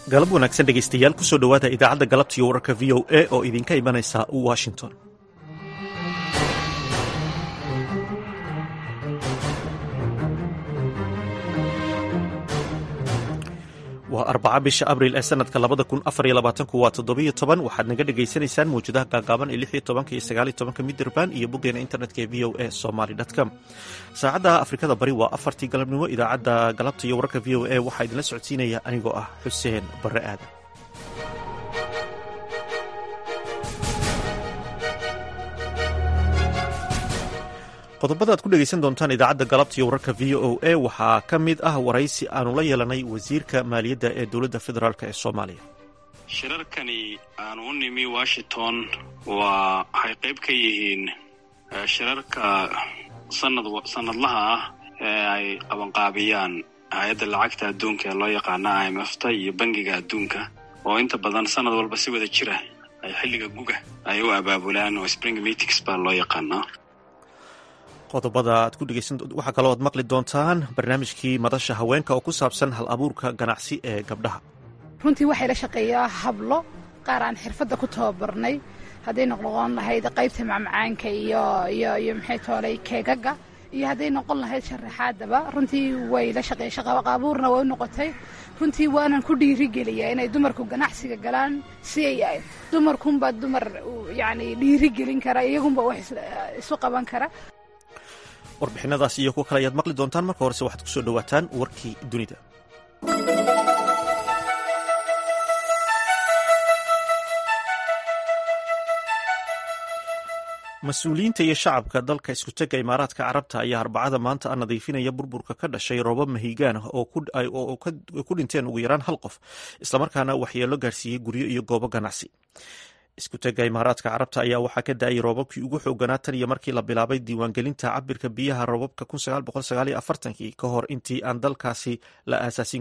galab wanaagsan dhegaystayaal kusoo dhowaada idaacadda galabta iyo wararka v o a oo idinka imanaysa washington waa arbaca bisha abril ee sanadka labada kun afar iyo labaatanku waa toddobiyo toban waxaad naga dhagaysanaysaan mawjadaha gaagaaban ee lix iyo tobanka iyo sagaal iyo tobanka midraband iyo boggeena internetka ee v o a somaly com saacadda afrikada bari waa afartii galabnimo idaacadda galabta iyo wararka v o a waxaa idinla socodsiinaya anigoo ah xuseen barre aadan qodobada aad ku dhegaysan doontaan idaacadda galabta iyo wararka v o a waxaa ka mid ah waraysi aanu la yeelanay wasiirka maaliyadda ee dowladda federaalk ee soomaaliya shirarkani aanu u nimi washington waa waxay qayb ka yihiin shirarka sanad sanadlaha ah ee ay qabanqaabiyaan hay-adda lacagta adduunka ee loo yaqaana i m f ta iyo bangiga adduunka oo inta badan sanad walba si wada jira ay xilliga guga ay u abaabulaan oo spring meetings baa loo yaqaanaa qodobada aad ku dhegeysan waxaa kaloo aad maqli doontaan barnaamijkii madasha haweenka oo ku saabsan hal abuurka ganacsi ee gabdhaha runtii waxay la shaqeeyaa hablo qaar aan xirfadda ku tababarnay hadday noqon lahayd qaybta macmacaanka iyo iyo iyo maxay toolay keegaga iyo hadday noqon lahayd sharaxaadaba runtii way la shaqeey shaqaqaabuurna way u noqotay runtii waanan ku dhiirigeliyaa inay dumarku ganacsiga galaan si ay dumarkunbaa dumar yacni dhiirigelin kara iyagunba wax isu qaban kara warbixinadaas iyo kuwo kale ayaad maqli doontaan marka horese waxaad ku soo dhowaataan warkii dunida mas-uuliyiinta iyo shacabka dalka iskutega imaaraadka carabta ayaa arbacada maanta a nadiifinaya burburka ka dhashay roobab mahigaan ah oo ku dhinteen ugu yaraan hal qof islamarkaana waxyeelo gaarsiiyey guryo iyo goobo ganacsi iskutega imaaraadka carabta ayaa waxaa ka da-ay roobabkii ugu xooganaa tan iyo markii la bilaabay diiwaangelinta cabirka biyaha roobabka kii ka hor intii aan dalkaasi la aasaasin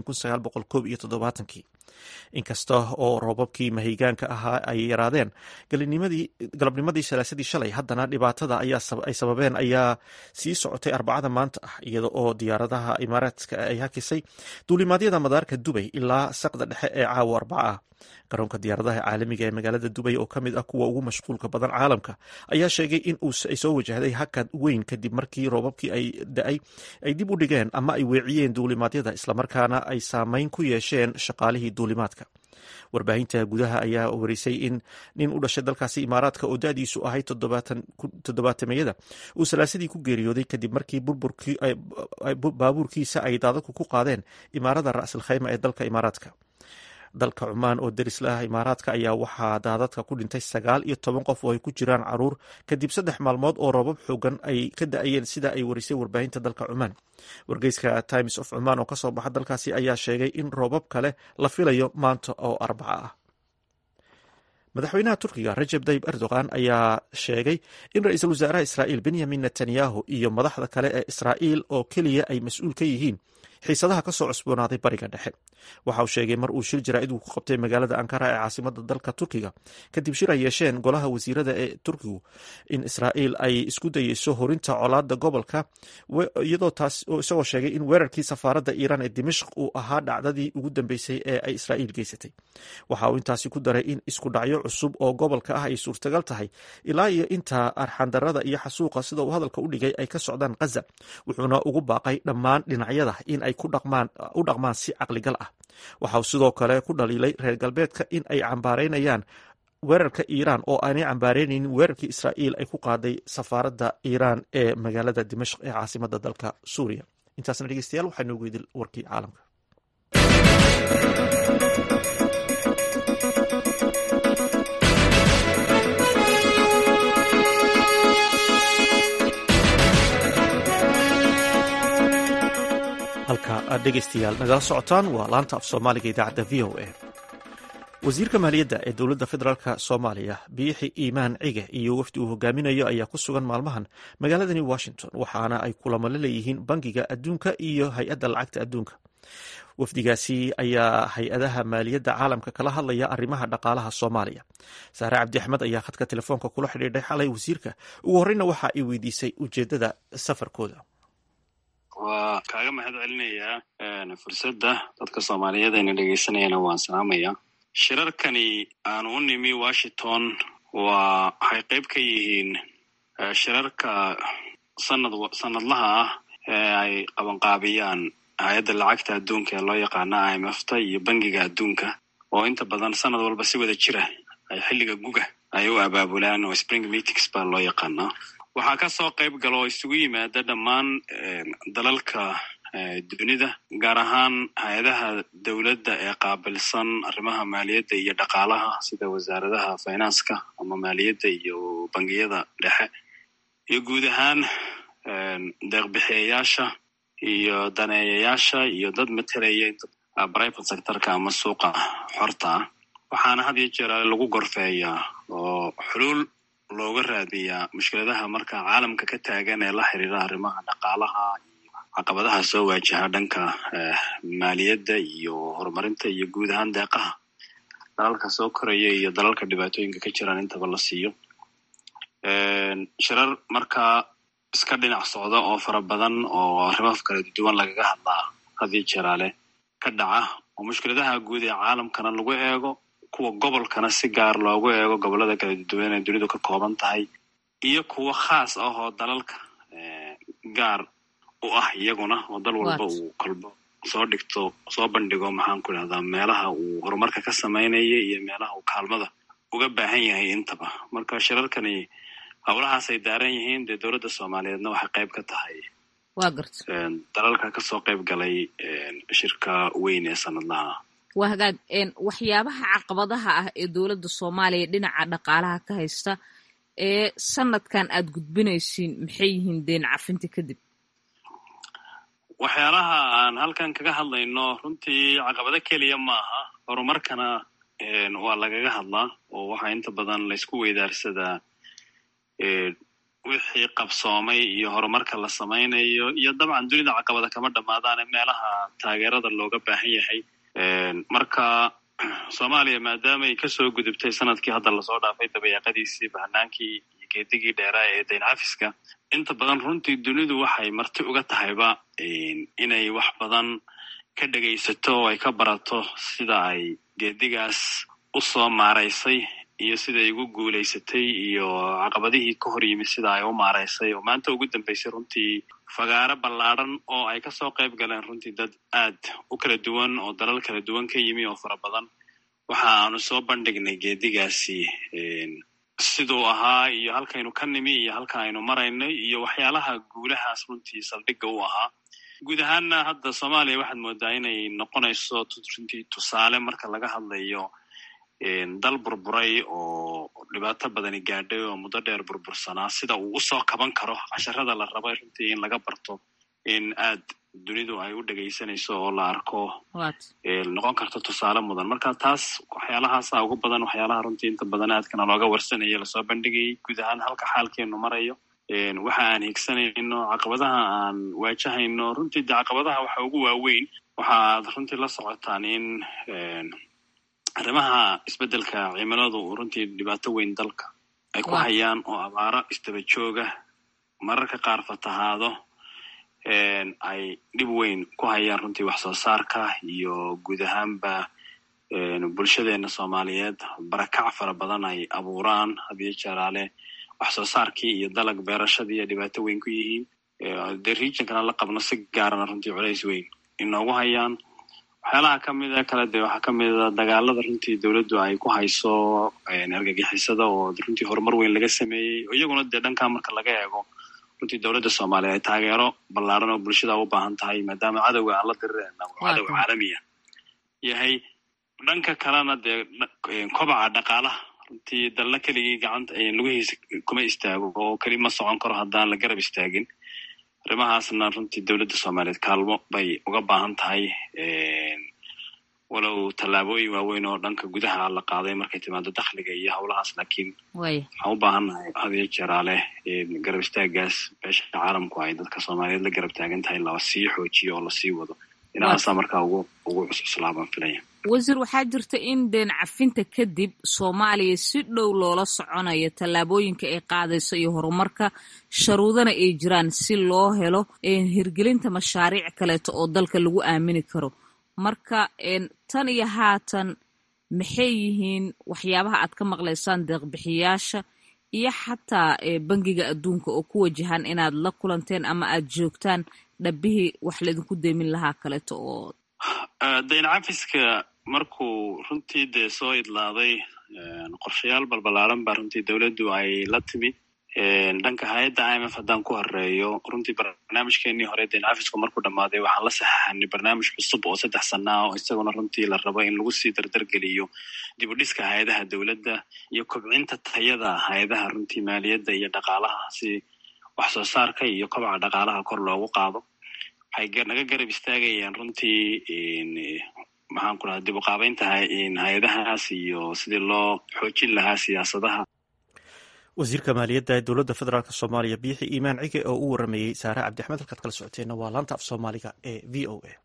kii inkasta oo roobabkii mahigaanka ahaa ay yaraadeen galabnimadii salaasadii shalay haddana dhibaatada ay sababeen ayaa sii socotay arbacada maanta ah iyada oo diyaaradaha imaaraadka ay hakisay duulimaadyada madaarka dubay ilaa saqda dhexe ee caawa arbaca ah garoonka diyaaradaha caalamiga ee magaalada dubay oo ka mid ah kuwa ugu mashquulka badan caalamka ayaa sheegay in ay soo wajahday hakad weyn kadib markii roobabkii ay da-ay ay dib u dhigeen ama ay weeciyeen duulimaadyada islamarkaana ay saameyn ku yeesheen shaqaalihii duulimaadka warbaahinta gudaha ayaa warisay in nin u dhashay dalkaasi imaaraadka oo da-diisu ahay toddobaatameyada uu salaasadii ku geeriyooday kadib markii baabuurkiisa ay daadadku ku qaadeen imaarada ra'sul khayma ee dalka imaaraadka dalka cumaan oo deris la ah imaaraadka ayaa waxaa daadadka ku dhintay sagaal iyo toban qof oo ay ku jiraan caruur kadib saddex maalmood oo roobab xoogan ay ka da-ayeen sida ay warisay warbaahinta dalka cumaan wargeyska times of cumaan oo kasoo baxa dalkaasi ayaa sheegay in roobab kale la filayo maanta oo arbaca ah madaxweynaha turkiga rajeb tayib erdogan ayaa sheegay in ra-iisul wasaaraha israa'iil benyamin netanyahu iyo madaxda kale ee israa'iil oo keliya ay mas-uul ka yihiin xiisadaha ka soo cusboonaaday bariga dhexe waxa uu sheegay mar uu shir jaraa'id uu ku qabtay magaalada ankara ee caasimada dalka turkiga kadib shir ay yeesheen golaha wasiirada ee turkigu in israa'iil ay isku dayeyso horinta colaada gobolka iyadoo taas isagoo sheegay in weerarkii safaaradda iiraan ee dimashq uu ahaa dhacdadii ugu dambeysay ee ay israa'iil geysatay waxa uu intaasi ku daray in isku dhacyo cusub oo gobolka ah ay suurtagal tahay ilaa iyo inta arxandarada iyo xasuuqa sida uu hadalka u dhigay ay ka socdaan khaza wuxuuna ugu baaqay dhammaan dhinacyada in ay u dhaqmaan si caqligal ah waxa uu sidoo kale ku dhaliilay reer galbeedka in ay cambaaraynayaan weerarka iiraan oo aanay cambaaraynaynin weerarkii israa'iil ay ku qaaday safaaradda iiraan ee magaalada dimashq ee caasimada dalka suuriya intaasna dhegeystayaal waxaa noogu idil warkii caalamka halka aad dhegaystayaal nagala socotaan waa laanta af soomaaliga idaacadda v o a wasiirka maaliyadda ee dowladda federaalk soomaaliya biixi iimaan cige iyo wafdi uu hogaaminayo ayaa ku sugan maalmahan magaaladani washington waxaana ay kulamo la leeyihiin bangiga adduunka iyo hay-adda lacagta adduunka wafdigaasi ayaa hay-adaha maaliyadda caalamka kala hadlaya arrimaha dhaqaalaha soomaaliya saare cabdi axmed ayaa khadka telefoonka kula xidhiidhay xalay wasiirka ugu horreyna waxa ay weydiisay ujeeddada safarkooda waa kaaga mahad celinayaa fursadda dadka soomaaliyeed ayna dhegeysanayana waan salaamaya shirarkani aan u nimi washington waa waxay qayb ka yihiin shirarka sanad sanadlaha ah ee ay qabanqaabiyaan hay-adda lacagta adduunka ee loo yaqaano i m f ta iyo bangiga adduunka oo inta badan sanad walba si wada jira ay xilliga guga ay u abaabulaan oo spring meetings baa loo yaqaanaa waxaa ka soo qayb gala oo isugu yimaada dhammaan dalalka dunida gaar ahaan hay-adaha dowladda ee qaabilsan arrimaha maaliyadda iyo dhaqaalaha sida wasaaradaha finanska ama maaliyadda iyo bangiyada dhexe iyo guud ahaan deeqbixiyayaasha iyo daneeyayaasha iyo dad matalaya private sectorka ama suuqa xorta ah waxaana had iyo jeer lagu gorfeeyaa oo xuluul looga raadiyaa mushkiladaha marka caalamka ka taagan ee la xiriira arrimaha dhaqaalaha iyo caqabadaha soo waajaha dhanka maaliyadda iyo horumarinta iyo guud ahaan deeqaha dalalka soo koraya iyo dalalka dhibaatooyinka ka jiraan intaba la siiyo shirar markaa iska dhinac socda oo fara badan oo arrimo kala duwan lagaga hadlaa hadii jeraale ka dhaca oo mushkiladaha guud ee caalamkana lagu eego kuwa gobolkana si gaar loogu eego gobollada kala duwan ee dunidu ka kooban tahay iyo kuwo khaas ah oo dalalka gaar u ah iyaguna oo dal walba uu kolbo soo dhigto soo bandhigo maxaan ku idhahdaa meelaha uu horumarka ka samaynaya iyo meelaha uu kaalmada uga baahan yahay intaba marka shirarkani howlahaasay daaran yihiin dee dowladda soomaaliyeedna waxay qayb ka tahay waa garta dalalka kasoo qayb galay shirka weyn ee sanadlaha waa hagaag waxyaabaha caqabadaha ah ee dowladda soomaaliya dhinaca dhaqaalaha ka haysta ee sanadkan aad gudbinaysiin maxay yihiin deen cafinta kadib waxyaalaha aan halkan kaga hadlayno runtii caqabado keliya maaha horumarkana waa lagaga hadlaa oo waxaa inta badan laysku weydaarsadaa wixii qabsoomay iyo horumarka la samaynayo iyo dabcan dunida caqabada kama dhammaadaane meelaha taageerada looga baahan yahay marka soomaaliya maadaama ay kasoo gudubtay sanadkii hadda lasoo dhaafay dabayaaqadiisii bahanaankii iyo geedigii dheeraa ee dayn cafiska inta badan runtii dunidu waxay marti uga tahayba inay wax badan ka dhegaysato oo ay ka barato sida ay geedigaas u soo maaraysay iyo siday ugu guulaysatay iyo caqabadihii ka hor yimid sida ay u maaraysay oo maanta ugu dambeysay runtii fagaaro ballaadhan oo ay kasoo qayb galeen runtii dad aad u kala duwan oo dalal kala duwan ka yimi oo fara badan waxa aanu soo bandhignay geedigaasi siduu ahaa iyo halkaynu ka nimi iyo halka aynu maraynay iyo waxyaalaha guulahaas runtii saldhigga u ahaa guud ahaanna hadda soomaaliya waxaad moodaa inay noqonayso runtii tusaale marka laga hadlayo dal burburay oo dhibaato badani gaadhay oo muddo dheer burbursanaa sida uu usoo kaban karo casharada la raba runtii in laga barto in aad dunidu ay u dhegaysanayso oo la arko noqon karto tusaale mudan marka taas waxyaalahaasa ugu badan waxyaalaha runtii inta badan aadkana looga warsanaya lasoo bandhigayay guud ahaan halka xaalkeenu marayo waxa aan higsanayno caqabadaha aan waajahayno runtii de caqabadaha waxa ugu waaweyn waxaad runtii la socotaan in arrimaha isbeddelka cimiladu runtii dhibaato weyn dalka ay ku hayaan oo abaaro isdaba jooga mararka qaar fatahaado ay dhib weyn ku hayaan runtii wax soo saarka iyo guud ahaanba bulshadeena soomaaliyeed barakac fara badan ay abuuraan hadiyo jeraale wax soo saarkii iyo dalag beerashadii ay dhibaato weyn ku yihiin dee regionkana la qabno si gaarana runtii culays weyn inoogu hayaan waxyaalaha kamida kale de waxaa kamida dagaalada runtii dowladdu ay ku hayso argagixisada oo runtii horumar weyn laga sameeyey iyaguna dee dhankaa marka laga eego runtii dowladda soomaaliya ay taageero ballaaran oo bulshada u baahan tahay maadaama cadowga aan la dirirayna oo cadow caalamiya yahay dhanka kalena dee kobaca dhaqaalaha runtii dalna keligii gacanta lugihiisa kuma istaago oo keli ma socon karo haddaan la garab istaagin arrimahaasna runtii dowladda soomaaliyeed kaalmo bay uga baahan tahay walow tallaabooyin waaweyn oo dhanka gudaha la qaaday markay timaado dakhliga iyo howlahaas laakiin waxaan u baahannahay hadiyo jeeraale garab istaagaas beesha caalamku ay dadka soomaaliyeed la garab taagan tahay la sii xoojiyo oo lasii wado dhinacaasa markaa ugu ugu cuscuslaa baan filaya wasiir waxaa jirta in deen cafinta kadib soomaaliya si dhow loola soconayo tallaabooyinka ay qaadayso iyo horumarka sharuudana ay jiraan si loo helo hirgelinta mashaariic kaleeto oo dalka lagu aamini karo marka tan iyo haatan maxay yihiin waxyaabaha aad ka maqlaysaan deeqbixiyaasha iyo xataa bangiga adduunka oo ku wajahan inaad la kulanteen ama aad joogtaan dhabihii wax laydinku deemin lahaa kaleeto oo dayn cafiska markuu runtii dee soo idlaaday qorshayaal balbalaaran baa runtii dowladdu ay la timid dhanka hay-adda i m f haddaan ku horeeyo runtii barnaamijkeenii hore dayn cafisku markuu dhammaaday waxaan la saxaxanay barnaamij cusub oo saddex sana ah oo isaguna runtii la rabo in lagu sii dardargeliyo dib u dhiska hay-adaha dowladda iyo kobcinta tayada hay-adaha runtii maaliyadda iyo dhaqaalaha si wax soo saarka iyo kobaca dhaqaalaha kor loogu qaado waxay naga garab istaagayaan runtii maxaan ku dhaha dib u qaabeynta hay-adahaas iyo sidii loo xoojin lahaa siyaasadaha wasiirka maaliyadda ee dowladda federaalk soomaaliya biixi iimaan cige oo u waramayey saare cabdixmed halkaad kala socoteenna waa laanta af soomaaliga ee v o a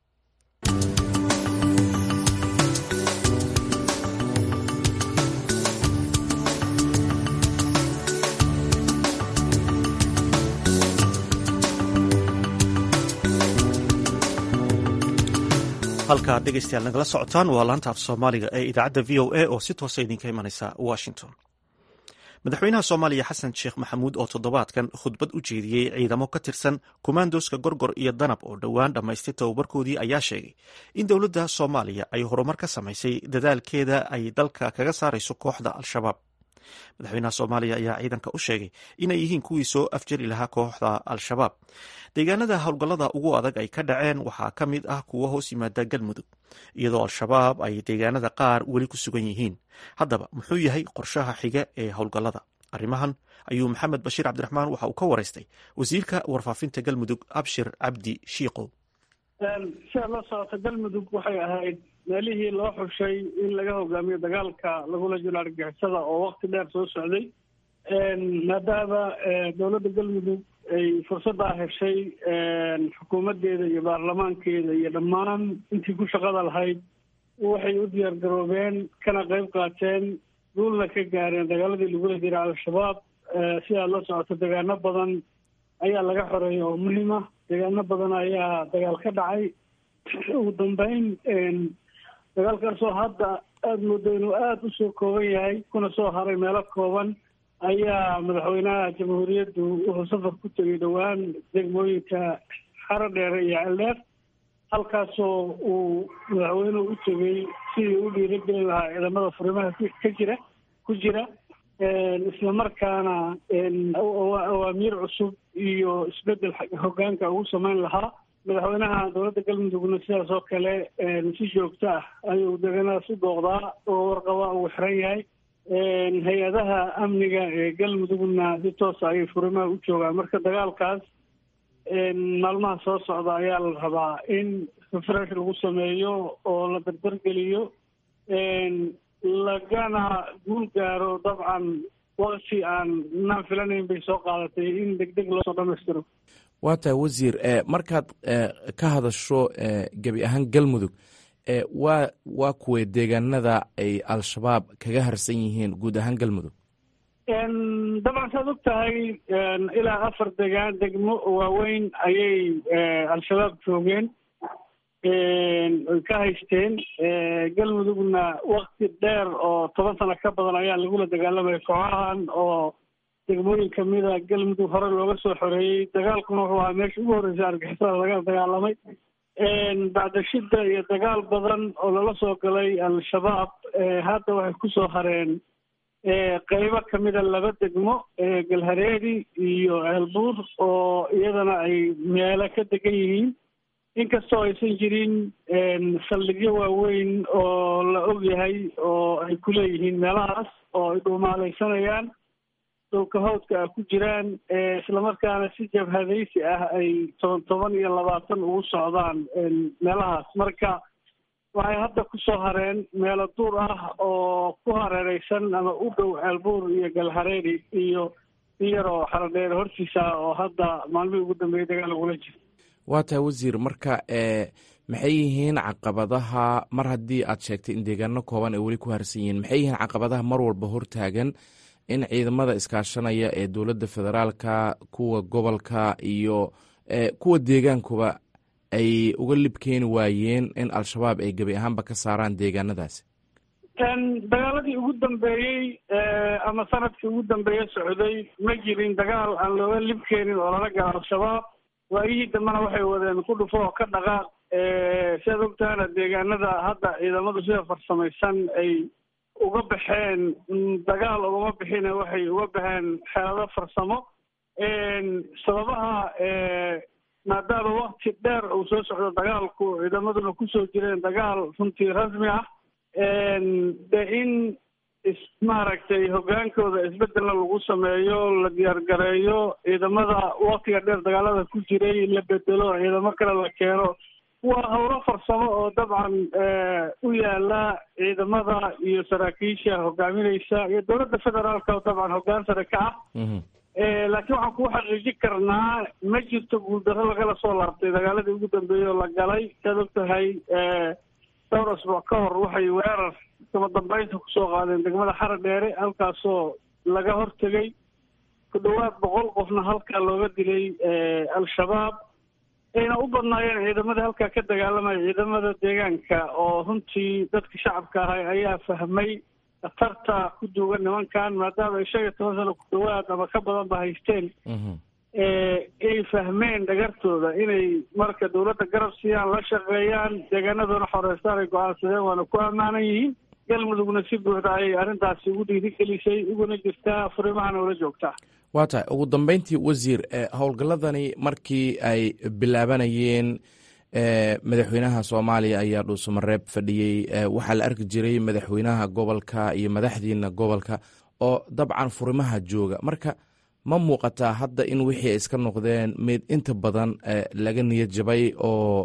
halkaad dhegeystayaal nagala socotaan waa laanta af soomaaliga ee idaacadda v o a oo si toosa idinka imanaysa washington madaxweynaha soomaaliya xasan sheekh maxamuud oo toddobaadkan khudbad u jeediyey ciidamo ka tirsan kumaandoska gorgor iyo danab oo dhowaan dhammaystay tababarkoodii ayaa sheegay in dowladda soomaaliya ay horumar ka samaysay dadaalkeeda ay dalka kaga saarayso kooxda al-shabaab madaxweynaha soomaaliya ayaa ciidanka u sheegay inay yihiin kuwii soo afjari lahaa kooxda al-shabaab deegaanada howlgallada ugu adag ay ka dhaceen waxaa ka mid ah kuwo hoos yimaada galmudug iyadoo al-shabaab ay deegaanada qaar weli ku sugan yihiin haddaba muxuu yahay qorshaha xiga ee howlgallada arrimahan ayuu maxamed bashiir cabdiraxmaan waxa uu ka waraystay wasiirka warfaafinta galmudug abshir cabdi shiikow siaad la socota galmudug waxay ahayd meelihii loo xushay in laga hogaamiyo dagaalka lagula jiro argagixisada oo wakti dheer soo socday maadaama dowladda galmudug ay fursaddaa heshay xukuumaddeeda iyo baarlamaankeeda iyo dhammaan intii ku shaqada lahayd waxay u diyaar garoobeen kana qayb qaateen duulna ka gaareen dagaaladii lagula jira al-shabaab si aad la socoto deegaano badan ayaa laga xoreeyay oo muhiim ah deegaano badan ayaa dagaal ka dhacay ugu dambeyn dagaalkaasoo hadda aada moodo inuu aada usoo kooban yahay kuna soo haray meelo kooban ayaa madaxweynaha jamhuuriyaddu wuxuu safar ku tegay dhowaan degmooyinka xaro dheere iyo celdheer halkaasoo uu madaxweynuhu u tegay sidii u dhiiragelin lahaa ciidamada furimaha ka jira ku jira islamarkaana awaamiir cusub iyo isbedel hogaanka ugu samayn lahaa madaxweynaha dowladda galmudugna sidaas oo kale si joogto ah ayuu deegaanadaas u dooqdaa oo warqaba uu xiran yahay hay-adaha amniga ee galmudugna si toosa ayay furimaha u joogaan marka dagaalkaas maalmaha soo socda ayaa la rabaa in refresh lagu sameeyo oo la dardargeliyo lagana guul gaaro dabcan wakti aan naan filanayn bay soo qaadatay in deg deg loosoo dhamaystiro waa tahay wasiir markaad ka hadasho gebi ahaan galmudug waa waa kuway deegaanada ay al-shabaab kaga harsan yihiin guud ahaan galmudug dabcan saad og tahay ilaa afar degaan degmo waaweyn ayay al-shabaab joogeen ka haysteen galmudugna wakti dheer oo toban sano ka badan ayaa lagula dagaalamaya kooxahan oo degmooyin kamida galmudug hore looga soo xoreeyey dagaalkuna wuxuu ahaa meesha ugu horreysay argixisada laga dagaalamay bacdashida iyo dagaal badan oo lala soo galay al-shabaab hadda waxay kusoo hareen qeybo kamida laba degmo galhareedi iyo ceelbuur oo iyadana ay meelo ka degan yihiin inkastoo aysan jirin saldhigyo waaweyn oo la og yahay oo ay ku leeyihiin meelahaas oo ay dhuumaalaysanayaan dhulka hawdka ah ku jiraan islamarkaana si jabhadaysi ah ay toban toban iyo labaatan ugu socdaan meelahaas marka waxay hadda kusoo hareen meelo duur ah oo ku hareereysan ama u dhow ceelbuur iyo galhareeri iyo iyaroo xaradheer hortiisa oo hadda maalmihii ugu dambeeyay dagaal lagula jiro waa tahay wasiir marka maxay yihiin caqabadaha mar haddii aad sheegtay in deegaano kooban ay weli ku harsan yihiin maxay yihiin caqabadaha mar walba hortaagan in ciidamada iskaashanaya ee dowladda federaalka kuwa gobolka iyo kuwa deegaankuba ay uga lib keeni waayeen in al-shabaab ay gebi ahaanba ka saaraan deegaanadaasi dagaaladii ugu dambeeyey ama sanadkii ugu dambeeye socday ma jirin dagaal aan looga lib keenin oo lala galo al-shabaab waayihii dambena waxay wadeen ku dhufo oo ka dhaqaaq siaad ogtahana deegaanada hadda ciidamadu sida farsamaysan ay uga baxeen dagaal ugama bixine waxay uga baxeen xeelado farsamo sababaha maadaama wakti dheer uu soo socdo dagaalku ciidamaduna kusoo jireen dagaal runtii rasmi ah de in is maaragtay hoggaankooda isbedelna lagu sameeyo la diyaargareeyo ciidamada waktiga dheer dagaalada ku jiray la bedelo ciidamo kale la keeno waa howlo farsamo oo dabcan u yaala ciidamada iyo saraakiisha hogaamineysa iyo dowladda federaalka oo dabcan hoggaan sare ka ah laakiin waxaan kuu xaqiijin karnaa ma jirto guuldarro lagala soo laabtay dagaaladii ugu dambeeyey oo la galay saad og tahay dhowr asbuuc ka hor waxay weerar kama dambeynta kusoo qaadeen degmada xara dheere halkaasoo laga hortegay ku dhowaad boqol qofna halkaa looga dilay al-shabaab ayna u badnaayeen ciidamadii halkaa ka dagaalamaya ciidamada deegaanka oo runtii dadka shacabka ahay ayaa fahmay khatarta ku duugan nimankan maadaama ay shan iyo toban sano ku dhawaad ama ka badan ba haysteen ay fahmeen dhagartooda inay marka dowladda garab siiyaan la shaqeeyaan deegaanadoona xoreystaan ay go-aansadeen waana ku ammaanan yihiin galmudugna si buuxda ayay arrintaasi ugu dhiirigelisay uguna jirtaa furimahana ula joogtaa waa tahay ugu dambeyntii wasiir howlgalladani markii ay bilaabanayeen madaxweynaha soomaaliya ayaa dhuusamareeb fadhiyey waxaa la arki jiray madaxweynaha gobolka iyo madaxdiina gobolka oo dabcan furimaha jooga marka ma muuqataa hadda in wixii ay iska noqdeen mid inta badan laga niyad jabay oo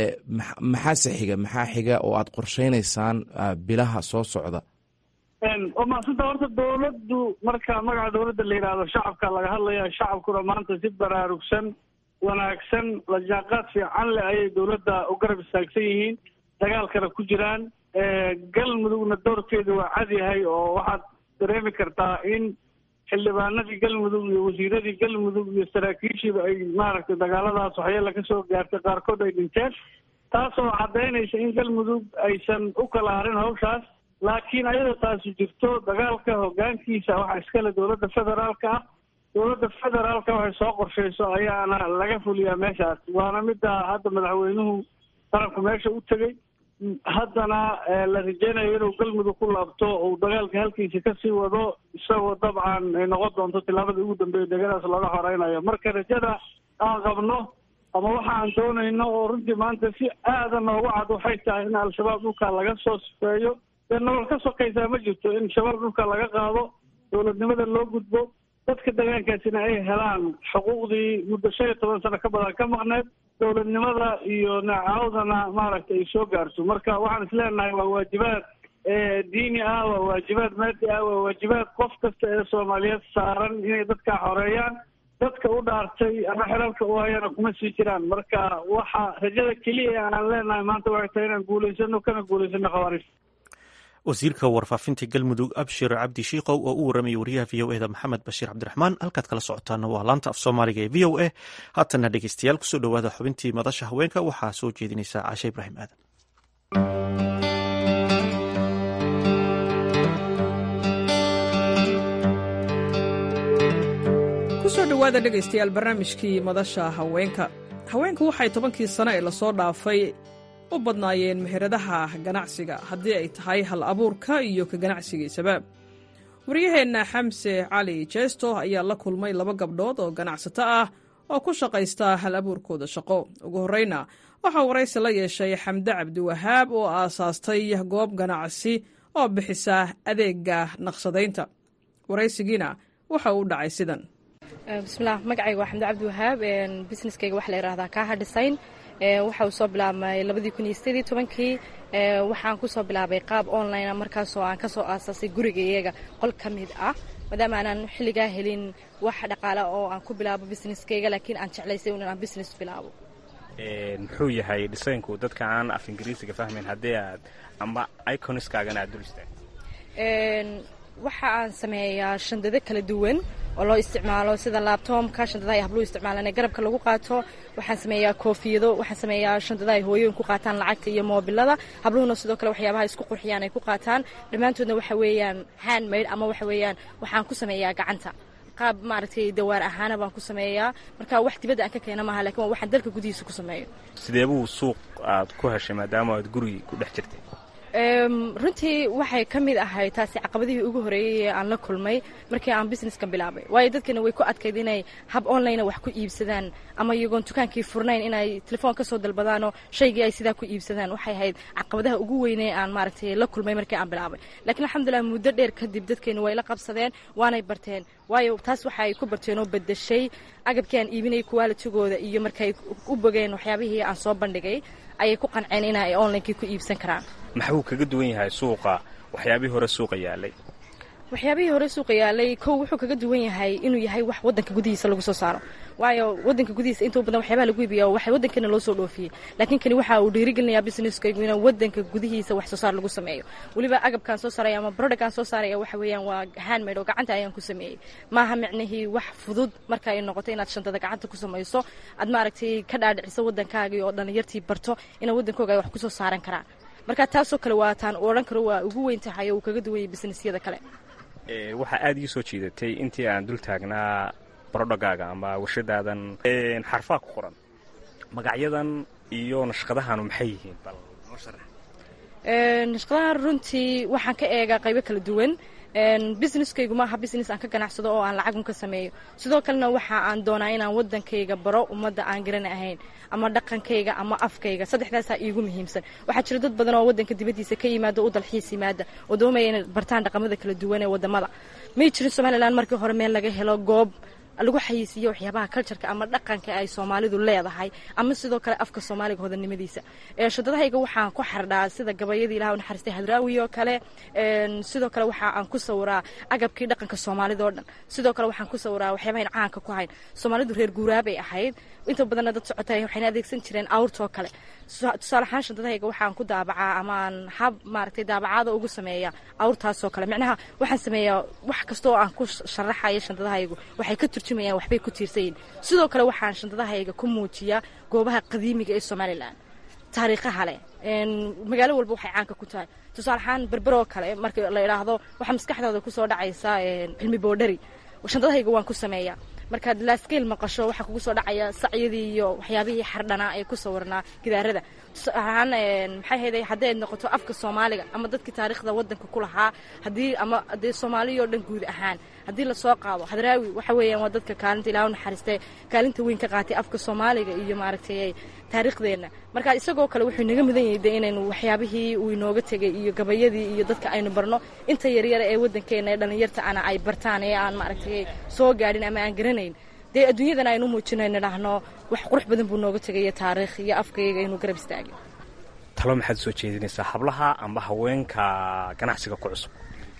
maxaase xiga maxaa xiga oo aad qorsheynaysaan bilaha soo socda waa maasanta horta dowladdu marka magaca dowladda la yidhaahdo shacabka laga hadlaya shacabkuna maanta si baraarugsan wanaagsan la jaanqaad fiican leh ayay dowladda u garab istaagsan yihiin dagaalkana ku jiraan galmudugna doorkeedu waa cad yahay oo waxaad dareemi kartaa in xildhibaanadii galmudug iyo wasiiradii galmudug iyo saraakiishiiba ay maaragtay dagaaladaas waxyeela ka soo gaartay qaarkood ay dhinteen taasoo caddaynaysa in galmudug aysan u kala harin hawshaas laakiin ayadoo taasi jirto dagaalka hoggaankiisa waxaa iskale dowladda federaalka ah dowladda federaalka waxay soo qorshayso ayaana laga fuliyaa meeshaas waana midda hadda madaxweynuhu qaranku meesha u tegey haddana la rajeynayo inuu galmudug ku laabto uu dagaalka halkiisa kasii wado isagoo dabcan ay noqon doonto tillaabadii ugu dambeeya degadaas looga horeynayo marka rajada aan qabno ama waxa aan doonayno oo runtii maanta si aada noogu cad waxay tahay in al-shabaab dhulka laga soo sifeeyo dee nolol ka sokaysaa ma jirto in shabaab dhulka laga qaado dowladnimada loo gudbo dadka deegaankaasina ay helaan xuquuqdii muddo shan iyo toban sano ka badan ka maqneed dowladnimada iyo nacaawdana maaragtay ay soo gaarto marka waxaan isleenahay waa waajibaad diini ah waa waajibaad maadi ah waa waajibaad qof kasta ee soomaaliyeed saaran inay dadkaa xoreeyaan dadka u dhaartay ama xelalka u hayana kuma sii jiraan marka waxa rajada keliya aan leenahay maanta waxay tahay inaan guulaysano kana guulaysano khawaarij wasiirka warfaafinta galmudug abshir cabdi shiikow oo u warramayay wariyaha v o eda maxamed bashiir cabdiraxmaan halkaad kala socotaana waa laanta af soomaaliga ee v o a haatana dhegeystayaal kusoo dhowaada xubintii madasha haweenka waxaa soo jeedinaysa caashe ibraahim aadan kusoo dhowaada dhegaystayaal barnaamijkii madasha haweenka haweenku waxay tobankii sano ee lasoo dhaafay u badnaayeen meheradaha ganacsiga haddii ay tahay hal abuurka iyo ka ganacsigiisaba waryaheenna xamse cali jeesto ayaa la kulmay laba gabdhood oo ganacsato ah oo ku shaqaysta hal abuurkooda shaqo ugu horreyna waxaa waraysi la yeeshay xamde cabdiwahaab oo aasaastay goob ganacsi oo bixisa adeega naqshadaynta waraysigiina waxa uu dhacay sidan bismilah magacayga waa xamde cabdiwahaab busineskayga waxa la yidhahdaa kaaha dhisayn waxa uu soo bilaabmay labadii kun iyo sideedii tobankii waxaan ku soo bilaabay qaab online markaasoo aan ka soo aasaasay guriga iyaga qol ka mid ah maadaama aanan xilligaa helin wax dhaqaale oo aan ku bilaabo busineskayga laakiin aan jeclaysay in aan business bilaabo muxuu yahay dhisaynku dadka aan af ingiriisiga fahmayn haddii aad amba iconiskaagana aad dul istaag waxa aan sameeyaa shandado kala duwan oo loo isticmaalo sida laabtoomka shandadaha ay habluhu isticmaalaan ee garabka lagu qaato waxaan sameeyaa koofiyado waxaan sameeyaa shandadaha ay hooyooyin ku qaataan lacagta iyo moobilada habluhuna sidoo kale waxyaabaha isku qurxiyaan ay ku qaataan dhammaantoodna waxa weeyaan handmade ama waxa weeyaan waxaan ku sameeyaa gacanta qaab maaragtay dawaar ahaana baan ku sameeyaa marka wax dibadda aan ka keena maaha lakin waa waxaan dalka gudihiisa ku sameeyo sideebuu suuq aad ku heshay maadaama aad gurigi ku dhex jirtay runtii waxay ka mid ahayd taasi caqabadihii ugu horeeyey ee aan la kulmay markii aan businesskan bilaabay waayo dadkana way ku adkayd inay hab online wax ku iibsadaan ama iyagoon dukaankii furnayn inay telefoon ka soo dalbadaanoo shaygii ay sidaa ku iibsadaan waxay ahayd caqabadaha ugu weynee aan maaragtay la kulmay markii aan bilaabay laakiin alxamdulilah muddo dheer kadib dadkeenu way la qabsadeen waanay barteen waayo taas waxa ay ku barteen oo bedeshay agabkii aan iibinayay kuwaalitigooda iyo markay u bogeen waxyaabihii aan soo bandhigay ayay ku qanceen in ay onlinekii ku iibsan karaan maxbuu kaga duwan yahay suuqa waxyaabihii hore suuqa yaalay waxyaabihii hore suuqa yaalay kow wuxuu kaga duwan yahay inuu yahay wax wadanka gudihiisa lagu soo saaro waayo wadanka gudihiisa intuu badan waxyaabaha lagu iibiya waxa wadankeena loo soo dhoofiyey laakiin kani waxa uu dhiirigelinayaa businesskaygu in wadanka gudihiisa wax soo saar lagu sameeyo weliba agabkaan soo saaraya ama productkaan soo saaraya waxa weeyaan waa handmade oo gacanta ayaan ku sameeyey maaha micnihii wax fudud marka ay noqoto inaad shantada gacanta ku samayso aad maaragtay ka dhaadhiciso wadankaagii oo dhallinyartii barto inay wadankooga ay wax ku soo saaran karaan marka taasoo kale waa taan odhan karo waa ugu weyn tahay oo uu kaga duwan yahay businessyada kale waxaa aada ii soo jiidatay intii aan dul taagnaa barodhagaaga ama warshadaadan xarfaa ku qoran magacyadan iyo nashqadahanu maxay yihiin bal noo sharax nashqadahan runtii waxaan ka eegaa qaybo kala duwan businesskaygu maaha business aan ka ganacsado oo aan lacagun ka sameeyo sidoo kalena waxa aan doonaa inaan wadankayga baro ummadda aan garana ahayn ama dhaqankayga ama afkayga saddexdaasaa iigu muhiimsan waxaa jira dad badan oo wadanka dibaddiisa ka yimaada u dalxiis yimaada oo doonaya inay bartaan dhaqamada kala duwan ee wadamada may jirin somalilan markii hore meel laga helo goob lagu xayiisiiyo waxyaabaha cultureka ama dhaqanka ay soomaalidu leedahay ama sidoo kale afka soomaaliga hodanimadiisa shadadahayga waxaan ku xardhaa sida gabayadii ilaha naxariistay hadraawi oo kale sidoo kale waxa aan ku sawiraa agabkii dhaqanka soomaalida oo dhan sidoo kale waxaan ku sawiraa waxyaabahayn caanka ku hayn soomaalidu reer guuraabay ahayd inta badanna dad socotay waxayna adeegsan jireen awrtoo kale tusaale ahaan shadadahayga waxaan ku daabacaa ama aan hab maaragtay daabacaada ugu sameeya awrtaasoo kale micnaha waxaan sameeyaa wax kasta oo aan ku sharaxayo shandadahaygu waxay ka turjumayaan waxbay ku tiirsayiin sidoo kale waxaan shandadahayga ku muujiyaa goobaha qadiimiga ee somalilan taariikhaha leh magaalo walba waxay caanka ku tahay tusaale ahaan berberoo kale marka la idhaahdo waxaa maskaxdooda kusoo dhacaysa cilmi boodhari shandadahayga waan ku sameeyaa markaad laaskeyl maqasho waxaa kugu soo dhacaya sacyadii iyo waxyaabihii xardhanaa ee ku sawirnaa gidaarada tusaalahaan maxay hayday haddii ay noqoto afka soomaaliga ama dadkii taariikhda wadanka ku lahaa haddii ama dee soomaaliya oo dhan guud ahaan haddii lasoo qaado hadraawi waxa weeyaan waa dadka kaalinta ilaahu naxariistay kaalinta weyn ka qaatay afka soomaaliga iyo maaragtay taariikhdeenna marka isagoo kale wuxuu inaga mudan yahay de inaynu waxyaabihii uu inooga tegay iyo gabayadii iyo dadka aynu barno inta yaryara ee wadankeena ee dhallinyarta ana ay bartaan ee aan maaragtay soo gaadhin ama aan garanayn dee adduunyadan aynu muujinayno dhahno wax qurux badan buu nooga tegaya taariikh iyo afkayga inuu garab istaagay talo maxaad soo jeedinaysaa hablaha amba haweenka ganacsiga ku cusub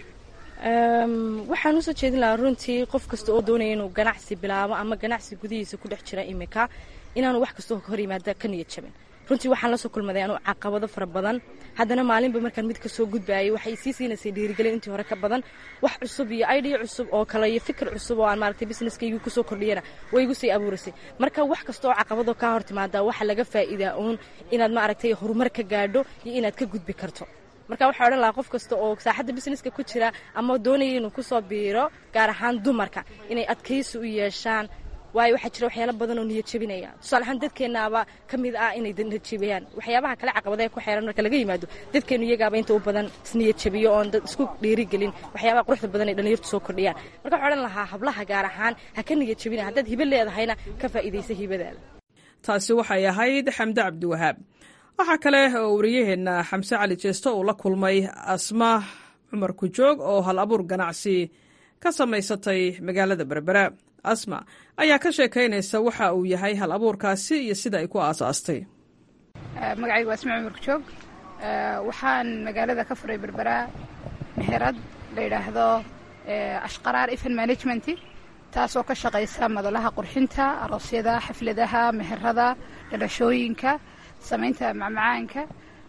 waxaan usoo jeedin lahaa runtii qof kasta oo doonaya inuu ganacsi bilaabo ama ganacsi gudihiisa ku dhex jira imika inaanu wax kastoo ka hor yimaada ka niyad jabin runtii waxaan la soo kulmaday anuu caqabado fara badan haddana maalinba markaan mid ka soo gudbaayay waxay sii siinaysay dhiirigelin intii hore ka badan wax cusub iyo idea cusub oo kale iyo fikir cusub oo aan maaragtay businesskaygu kusoo kordhiyana way igu sii abuuraysay marka wax kasta oo caqabado kaa hor timaada waxa laga faa'iidaa uun inaad maaragtay horumar ka gaadho iyo inaad ka gudbi karto marka waxaa odhan lahaa qof kasta oo saaxadda businesska ku jira ama doonaya inuu kusoo biiro gaar ahaan dumarka inay adkaysi u yeeshaan waayo waxaa jira waxyaala badan oo niyad jebinaya tusaale ahaan dadkeennaaba ka mid ah inay niyad jebiyaan waxyaabaha kale caqabadae ku xeeran marka laga yimaado dadkeenu iyagaaba inta u badan isniyad jebiyo oon dad isku dhiirigelin waxyaabaha quruxda badan ay dhallinyartu soo kordhiyaan marka waxaa odhan lahaa hablaha gaar ahaan ha ka niyad jebina haddaad hibo leedahayna ka faa'iidaysa hibadaada taasi waxay ahayd xamde cabdiwahaab waxaa kale oo wariyaheenna xamse cali jeesto uu la kulmay asma cumar kujoog oo hal abuur ganacsi ka samaysatay magaalada berbera asma ayaa ka sheekaynaysa waxa uu yahay hal abuurkaasi iyo sida ay ku aasaastay magacaygu waa asma cumar kujoog waxaan magaalada ka furay berbera meherad la yidhaahdo ashqaraar ifan management taasoo ka shaqaysa madalaha qurxinta aroosyada xafladaha meherada dhalashooyinka samaynta macmacaanka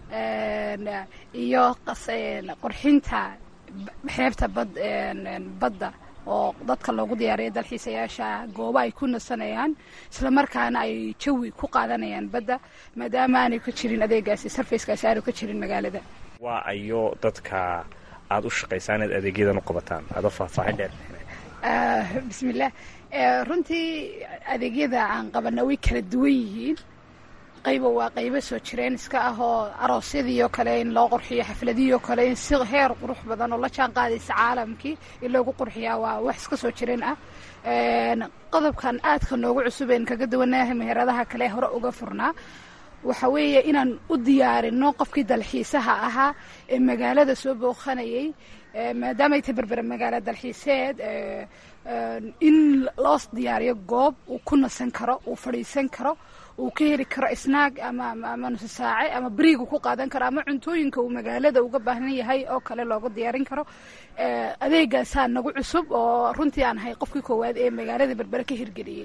iyo qurxinta xeebta badda oo dadka loogu diyaariya dalxiisayaasha goobo ay ku nasanayaan islamarkaana ay jawi ku qaadanayaan badda maadaama aanay ka jirin adeegaasi sarfayskaasi aanu ka jirin magaalada waa ayo dadka aada u shaqaysaan inaad adeegyadan u qabataan adoo faahfaahin dheer bismillaah runtii adeegyada aan qabana way kala duwan yihiin qayba waa qaybo soo jireen iska ah oo aroosyadii oo kale in loo qurxiyo xafladihii oo kale in si heer qurux badan oo la jaan qaadaysa caalamkii in loogu qurxiyaa waa wax iska soo jireen ah qodobkan aadka noogu cusubeen kaga duwanaha meheradaha kale hore uga furnaa waxa weeye inaan u diyaarino qofkii dalxiisaha ahaa ee magaalada soo booqanayay maadaamay tahay berbera magaalo dalxiiseed in loo diyaariyo goob uu ku nasan karo uu fadhiisan karo uu ka heli karo snaag ama ama nuso saace ama beriigu ku qaadan karo ama cuntooyinka uu magaalada uga baahan yahay oo kale looga diyaarin karo adeegaasaa nagu cusub oo runtii aan ahay qofkii koowaad ee magaalada berbere ka hirgeliyey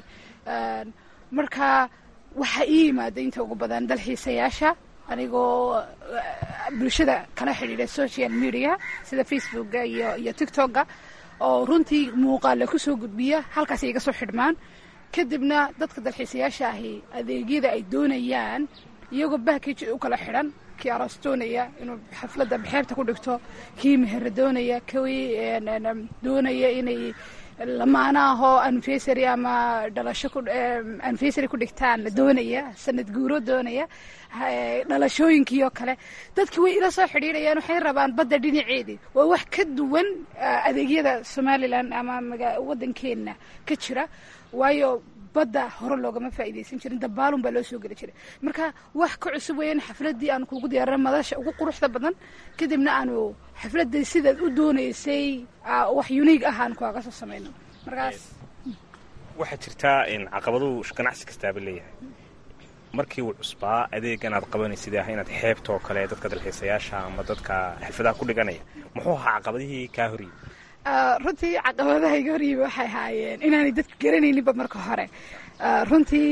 marka waxaa ii yimaada inta ugu badan dalxiisayaasha anigoo bulshada kala xidhiidha social media sida facebooka iyo iyo tictokga oo runtii muuqaale kusoo gudbiya halkaas iga soo xidhmaan kadibna dadka dalxiisayaasha ahi adeegyada ay doonayaan iyagoo bahkiji u kala xidhan kii aroos doonaya inuu xafladda xeebta ku dhigto kii mehera doonaya kii doonaya inay lamaanaahoo anfesary ama dhalasho anfesary ku dhigtaan la doonaya sanad guuro doonaya dhalashooyinkii oo kale dadki way ila soo xidhiidhayaan waxay rabaan badda dhinaceedii waa wax ka duwan adeegyada somalilan ama waddankeenna ka jira waayo badda hore loogama faa'iidaysan jirin dabaalun baa loo soo geli jiray marka wax ka cusub weeyaan xafladdii aanu kuugu diyaarina madasha ugu quruxda badan kadibna aanu xafladdii sidaad u doonaysay wax uniig ah aan kuaga soo samayno markaas waxaa jirtaa caqabaduu ganacsi kastaaba leeyahay markii uu cusbaa adeegan aad qabanaysid ah inaad xeebtoo kale dadka dalxiisayaasha ama dadka xirfadaha ku dhiganaya muxuu ahaa caqabadihii kaa horyimi runtii caqabadaha iga horyimi waxay ahaayeen inaanay dadku garanayninba marka hore runtii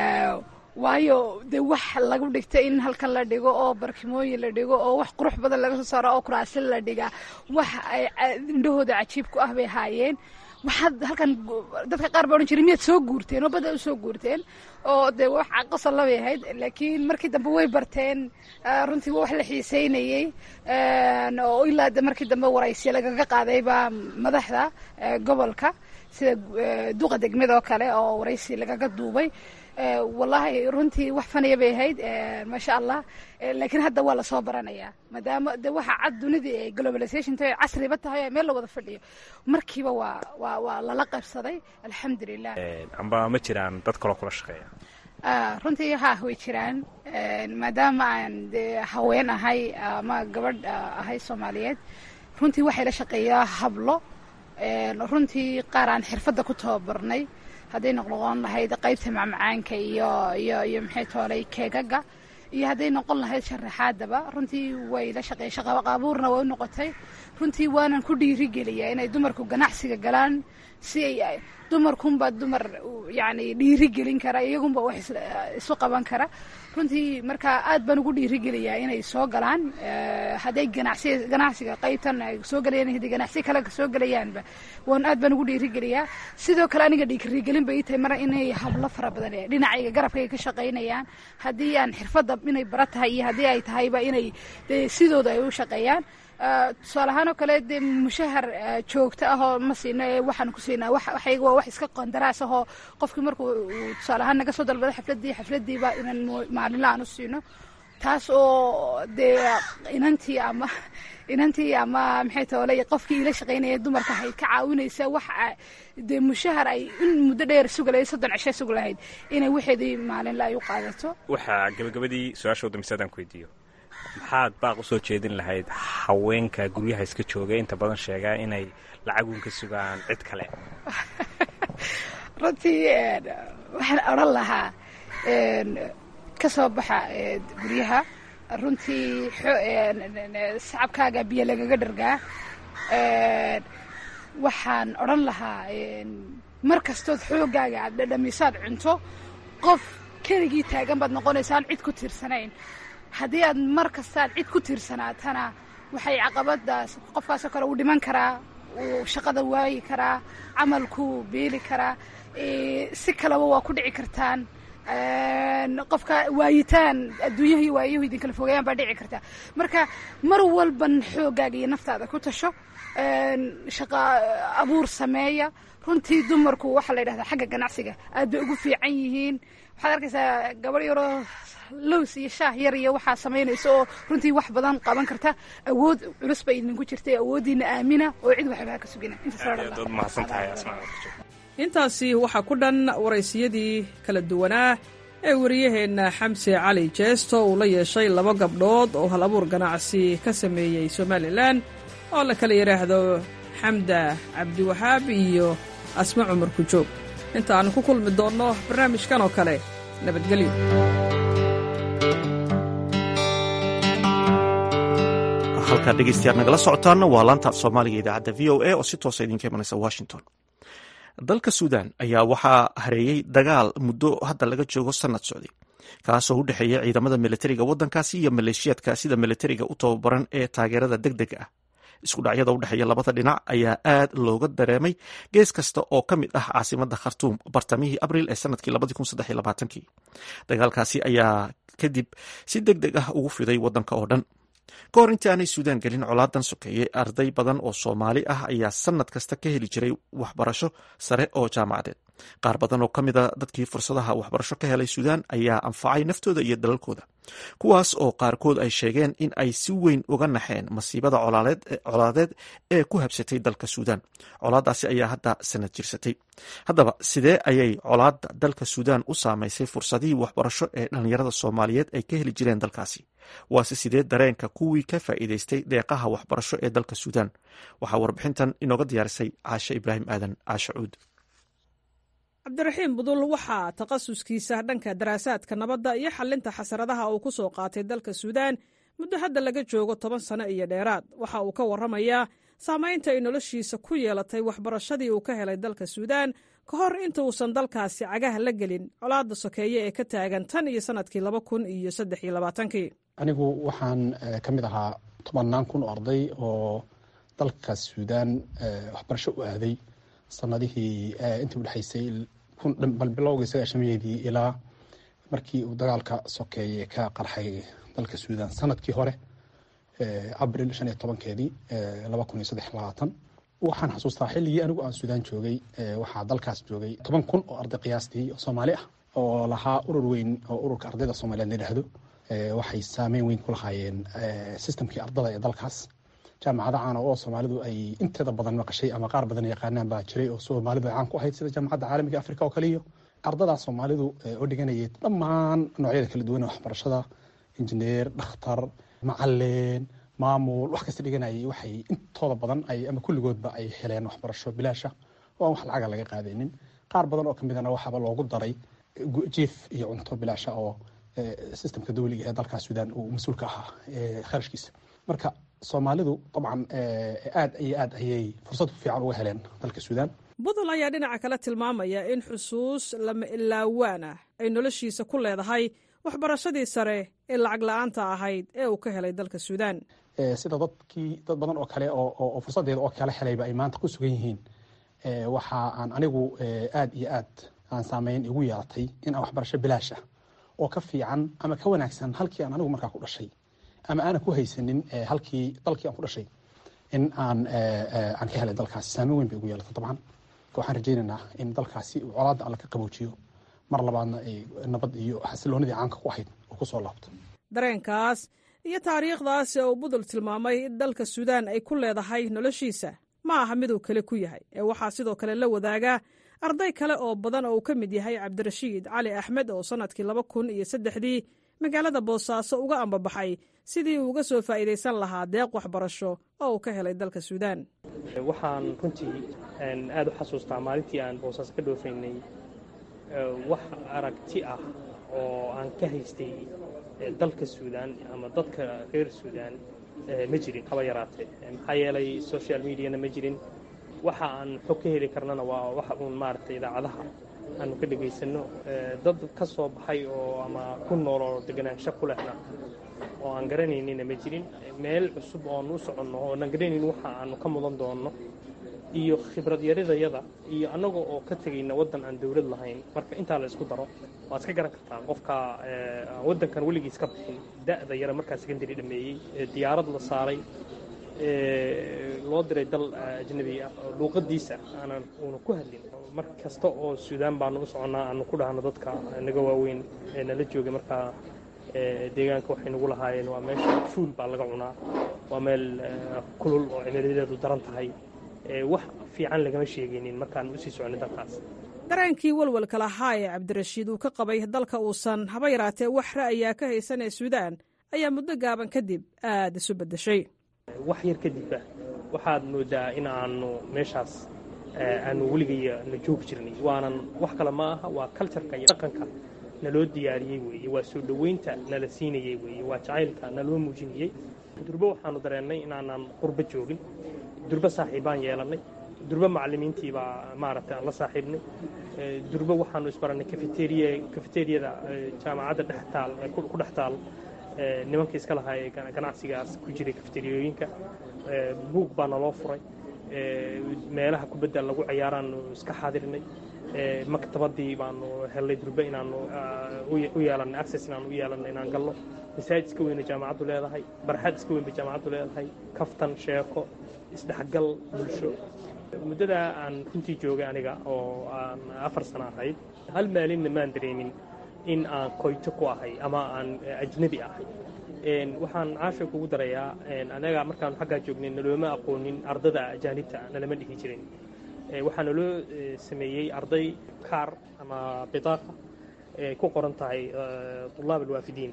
waayo dee wax lagu dhigta in halkan la dhigo oo barkimooyin la dhigo oo wax qurux badan laga soo saaro oo kuraasi la dhigaa wax ay indhahooda cajiib ku ah bay ahaayeen waxaad halkan dadka qaar baa odhan jiray miyaad soo guurteen oo badda u soo guurteen oo dee wax qosol labay ahayd laakiin markii dambe way barteen runtii waa wax la xiiseynayey oo ilaa de markii dambe waraysiya lagaga qaadayba madaxda gobolka sida duqa degmada oo kale oo waraysi lagaga duubay wallaahi runtii wax fanaya bay ahayd maasha allah laakiin hadda waa lasoo baranayaa maadaama de waxa cad dunidii ay globalization tahay casriba tahay meel la wada fadhiyo markiiba waa waa waa lala qaybsaday alxamdulilah amba ma jiraan dad kaloo kula shaqeeya runtii haa way jiraan maadaama aan dee haween ahay ama gabadh ahay soomaaliyeed runtii waxay la shaqeeyaa hablo runtii qaar aan xirfadda ku tababarnay hadday noqnoqon lahayd qaybta macmacaanka iyo iyo iyo maxay toolay keegaga iyo hadday noqon lahayd sharaxaadaba runtii way la shaqeey shaqaqaabuurna way u noqotay runtii waanan ku dhiirigeliyaa inay dumarku ganacsiga galaan si ay dumarkunbaa dumar yani dhiirigelin kara iyagunba wax isu qaban kara runtii marka aad baan ugu dhiirigeliyaa inay soo galaan hadday ganacsi ganacsiga qaybtan ay soo galayaan hadday ganacsi kale soo gelayaanba waan aad baan ugu dhiirigeliyaa sidoo kale aniga dhiirigelin bay ii tahay mara inay hablo fara badan dhinacayga garabkayga ka shaqaynayaan haddii aan xirfadda inay bara tahay iyo haddii ay tahayba inay dee sidooda ay u shaqeeyaan tusaale ahaan oo kale dee mushahar joogto ah oo ma siino ee waxaan ku siinaa waxayga waa wax iska qandaraas ahoo qofkii markuu tusaale ahaan naga soo dalbado xafladdii xafladdiiba inaan maalinla aan u siino taas oo dee inantii ama inantii ama maxay toole qofkii ila shaqaynaya dumarka ahayd ka caawinaysa wax dee mushahar ay in muddo dheer suga lahayd soddon cishe suga lahayd inay waxeedii maalinla ay u qaadato waxaa gabagabadii su-aasha dambaysa adaan ku weydiiyo maxaad baaq usoo jeedin lahayd haweenka guryaha iska jooga inta badan sheegaa inay lacagun ka sugaan cid kale runtii waxaan odhan lahaa ka soo baxa guryaha runtii sacabkaaga biyo lagaga dhargaa waxaan odhan lahaa mar kastood xooggaaga aad dhadhamisaad cunto qof keligii taagan baad noqonaysaa aan cid ku tiirsanayn haddii aad mar kastaad cid ku tiirsanaatana waxay caqabadaas qofkaasoo kale uu dhiman karaa uu shaqada waayi karaa camalkuu beeli karaa si kaleba waa ku dhici kartaan qofka waayitaan adduunyahii waayahu idin kala fogeeyaan baa dhici kartaa marka mar walban xooggaaga iyo naftaada ku tasho shaqa abuur sameeya runtii dumarku waxaa la yidhahdaa xagga ganacsiga aad bay ugu fiican yihiin waxaad arkaysaa gabadh yaroo lows iyo shaah yar iyo waxaa samaynaysa oo runtii wax badan qaban karta awood culus bay idinku jirtay awooddiina aamina oo cid waxba ha ka sugina intaasi waxaa ku dhan waraysiyadii kala duwanaa ee wariyaheenna xamse cali jeesto uu la yeeshay laba gabdhood oo hal abuur ganacsi ka sameeyey somalilan oo la kala yidhaahdo xamda cabdiwahaab iyo asma cumar kujoog inta aannu ku kulmi doonno barnaamijkan oo kale nabadgelyo halkaa dhegeystayaal nagala socotaanna waa laanta af soomaaliga idaacadda v o a oo si toosa idinka imanaysa washington dalka suudan ayaa waxaa hareeyey dagaal muddo hadda laga joogo sanad socday kaasoo u dhexeeya ciidamada militariga waddankaasi iyo maleeshiyaadka sida militariga u tababaran ee taageerada deg dega ah isku dhacyada u dhexeeya labada dhinac ayaa aad looga dareemay gees kasta oo ka mid ah caasimada khartuum bartamihii abril ee sanadkii dagaalkaasi ayaa kadib si deg deg ah ugu fiday waddanka oo dhan ka hor intii aanay suudaan gelin colaadan sokeeyey arday badan oo soomaali ah ayaa sanad kasta ka heli jiray waxbarasho sare oo jaamacadeed qaar badan oo ka mida dadkii fursadaha waxbarasho ka helay suudaan ayaa anfacay naftooda iyo dalalkooda kuwaas oo qaarkood ay sheegeen in ay si weyn uga naxeen masiibada colaadeed ee ku habsatay dalka suudaan colaadaasi ayaa hadda sanad jirsatay haddaba sidee ayay colaada dalka suudaan u saamaysay fursadihii waxbarasho ee dhallinyarada soomaaliyeed ay ka heli jireen dalkaasi waase sidee dareenka kuwii ka faa'iidaystay deeqaha waxbarasho ee dalka suudaan waxaa warbixintan inooga diyaarisay caashe ibraahim aadan caashe cuud cabdiraxiim budul waxaa takhasuskiisa dhanka daraasaadka nabadda iyo xalinta xasaradaha uu ku soo qaatay dalka suudaan muddo hadda laga joogo toban sano iyo dheeraad waxa uu ka warramayaa saamaynta ay noloshiisa ku yeelatay waxbarashadii uu ka helay dalka suudaan ka hor inta uusan dalkaasi cagaha la gelin colaadda sokeeye ee ka taagan tan iyo sannadkii laba kun iyo saddex iyo labaatankii anigu waxaan ka mid ahaa tobannaan kun oo arday oo dalka suudaan waxbarasho u aaday sanadihii intii udhexaysay balbilowgii sagaashameedii ilaa markii uu dagaalka sokeeye ka qarxay dalka suudaan sanadkii hore abril shan iyo tobankeedii laba kun iyo saddex labaatan waxaan xasuustaa xilligii anigu aan suudaan joogay waxaa dalkaas joogay toban kun oo arday qiyaastii oo soomaali ah oo lahaa urur weyn oo ururka ardayda soomaaliyeed la yidhaahdo waxay saameyn weyn ku lahaayeen sistamkii ardada ee dalkaas jaamacada caana oo soomaalidu ay inteeda badan maqashay ama qaar badan yaqaanaan baa jiray oo soomaalidu ay caan ku ahayd sida jaamacadda caalamiga africa oo kale iyo ardadaa soomaalidu oo dhiganayay dhammaan noocyada kala duwan ee waxbarashada injineer dhakhtar macalin maamul wax kasta dhiganayay waxay intooda badan ay ama kulligoodba ay heleen waxbarasho bilaasha oo aan wax lacaga laga qaadaynin qaar badan oo kamidana waxaaba loogu daray jiif iyo cunto bilaasha oo sistamka dawliga ee dalkaas suudaan uu mas-uulka ahaa kharashkiisa marka soomaalidu dabcan aad iyo aad ayay fursad fiican uga heleen dalka suudaan budul ayaa dhinaca kale tilmaamaya in xusuus lama ilaawaan ah ay noloshiisa ku leedahay waxbarashadii sare ee lacag la-aanta ahayd ee uu ka helay dalka suudaan sida dadkii dad badan oo kale oo fursadeeda oo kala helayba ay maanta ku sugan yihiin waxa aan anigu aad iyo aad aan saameyn igu yeelatay in aan waxbarasho bilaash ah oo ka fiican ama ka wanaagsan halkii aan anigu markaa ku dhashay ama aanan ku haysanin halkii dalkii aan ku dhashay in aan aan ka helay dalkaasi saameyn weyn bay ugu yeelatay dabcan waxaan rajaynaynaa in dalkaasi uu colaadda alla ka qaboojiyo mar labaadna ay nabad iyo xasiloonidii caanka ku ahayd uu ku soo laabto dareenkaas iyo taariikhdaas ee uu budul tilmaamay in dalka suudaan ay ku leedahay noloshiisa ma aha miduu kale ku yahay ee waxaa sidoo kale la wadaagaa arday kale oo badan oo uu ka mid yahay cabdirashiid cali axmed oo sannadkii laba kun iyo saddexdii magaalada boosaaso uga ambabaxay sidii uu uga soo faa'iidaysan lahaa deeq waxbarasho oo uu ka helay dalka suudaan waxaan runtii aad u xasuustaa maalintii aan boosaaso ka dhoofaynay wax aragti ah oo aan ka haystay dalka suudaan ama dadka reer suudaan ma jirin haba yaraatee maxaa yeelay social mediana ma jirin waxa aan xog ka heli karnana waa waxa uun maaragtay idaacadaha aanu ka dhegaysanno dad ka soo baxay oo ama ku nool oo deganaansho ku lehna oo aan garanaynina ma jirin meel cusub ooan u soconno oonan garanayn waxa aanu ka mudan doonno iyo khibrad yaridayada iyo annaga oo ka tegayna waddan aan dowlad lahayn marka intaa la isku daro waad iska garan kartaa qofka waddankan weligiis ka bixin da'da yara markaa secondary dhameeyey diyaarad la saaray loo diray dal ajnabi ah oo luuqadiisa aanan uuna ku hadlin mar kasta oo suudaan baanu u soconnaa aanu ku dhahno dadka naga waaweyn ee nala joogay markaa deegaanka waxay nagu lahaayeen waa meesha fuul baa laga cunaa waa meel kulul oo cimiliyadeedu daran tahay wax fiican lagama sheegaynin markaan usii soconay dalkaas dareenkii walwalka lahaa ee cabdirashiid uu ka qabay dalka uusan haba yaraatee wax ra'ayaa ka haysan ee suudaan ayaa muddo gaaban kadib aada isu beddeshay wax yar kadibba waxaad moodaa in aanu meeshaas aanu weligaya na joogi jirnay waanan wax kale ma aha waa kaljarka iyo dhaqanka naloo diyaariyey weeye waa soo dhoweynta nala siinayey weeye waa jacaylka naloo muujinayey durbo waxaanu dareennay inaanan qurbo joogin durbo saaxiibbaan yeelannay durbo macallimiintii baa maaragtay aan la saaxiibnay durbo waxaanu isbarannay kafeteriya kafeteriyada jaamacadda dhex taal ku dhex taal nimankii iska lahaa ee ganacsigaas ku jiray kafeteriyooyinka buug baa naloo furay meelaha kubadda lagu ciyaaraanu iska xaadirnay maktabadii baanu hellay durbe inaanu u yeelannay access inaanu u yeelannay inaan galno masaajid iska weyna jaamacaddu leedahay barxad iska weyn bay jaamacaddu leedahay kaftan sheeko isdhexgal bulsho muddadaa aan runtii joogay aniga oo aan afar sano ahayd hal maalinna maan dareemin in aan koyto ku ahay ama aan ajnabi ahay waxaan caasha kugu darayaa anaga markaanu xaggaa joognay nalooma aqoonin ardada ajaanibta nalama dhihi jirin waxaa naloo sameeyey arday kaar ama bitaaqa ku qoran tahay tulaab alwaafidiin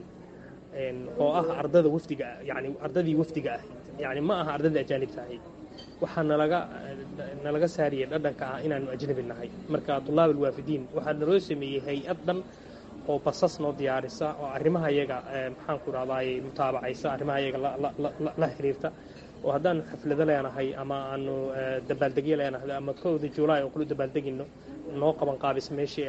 oo ah ardada wafdiga yani ardadii wafdiga ahayd yani ma aha ardada ajaanibta ahayd waxaa nalaga nalaga saariyay dhadhanka ah inaanu ajnabi nahay marka tulaab alwaafidiin waxaa naloo sameeyey hay-ad dhan oo basas noo diyaarisa oo arrimaha iyaga maxaanku rahdaay mutaabacaysa arrimaha iyaga la xiriirta oo haddaanu xaflado leenahay ama aanu dabaaldegyo leenahay ama kowda julaay oo kulu dabaaldegino noo qaban qaabisa meeshii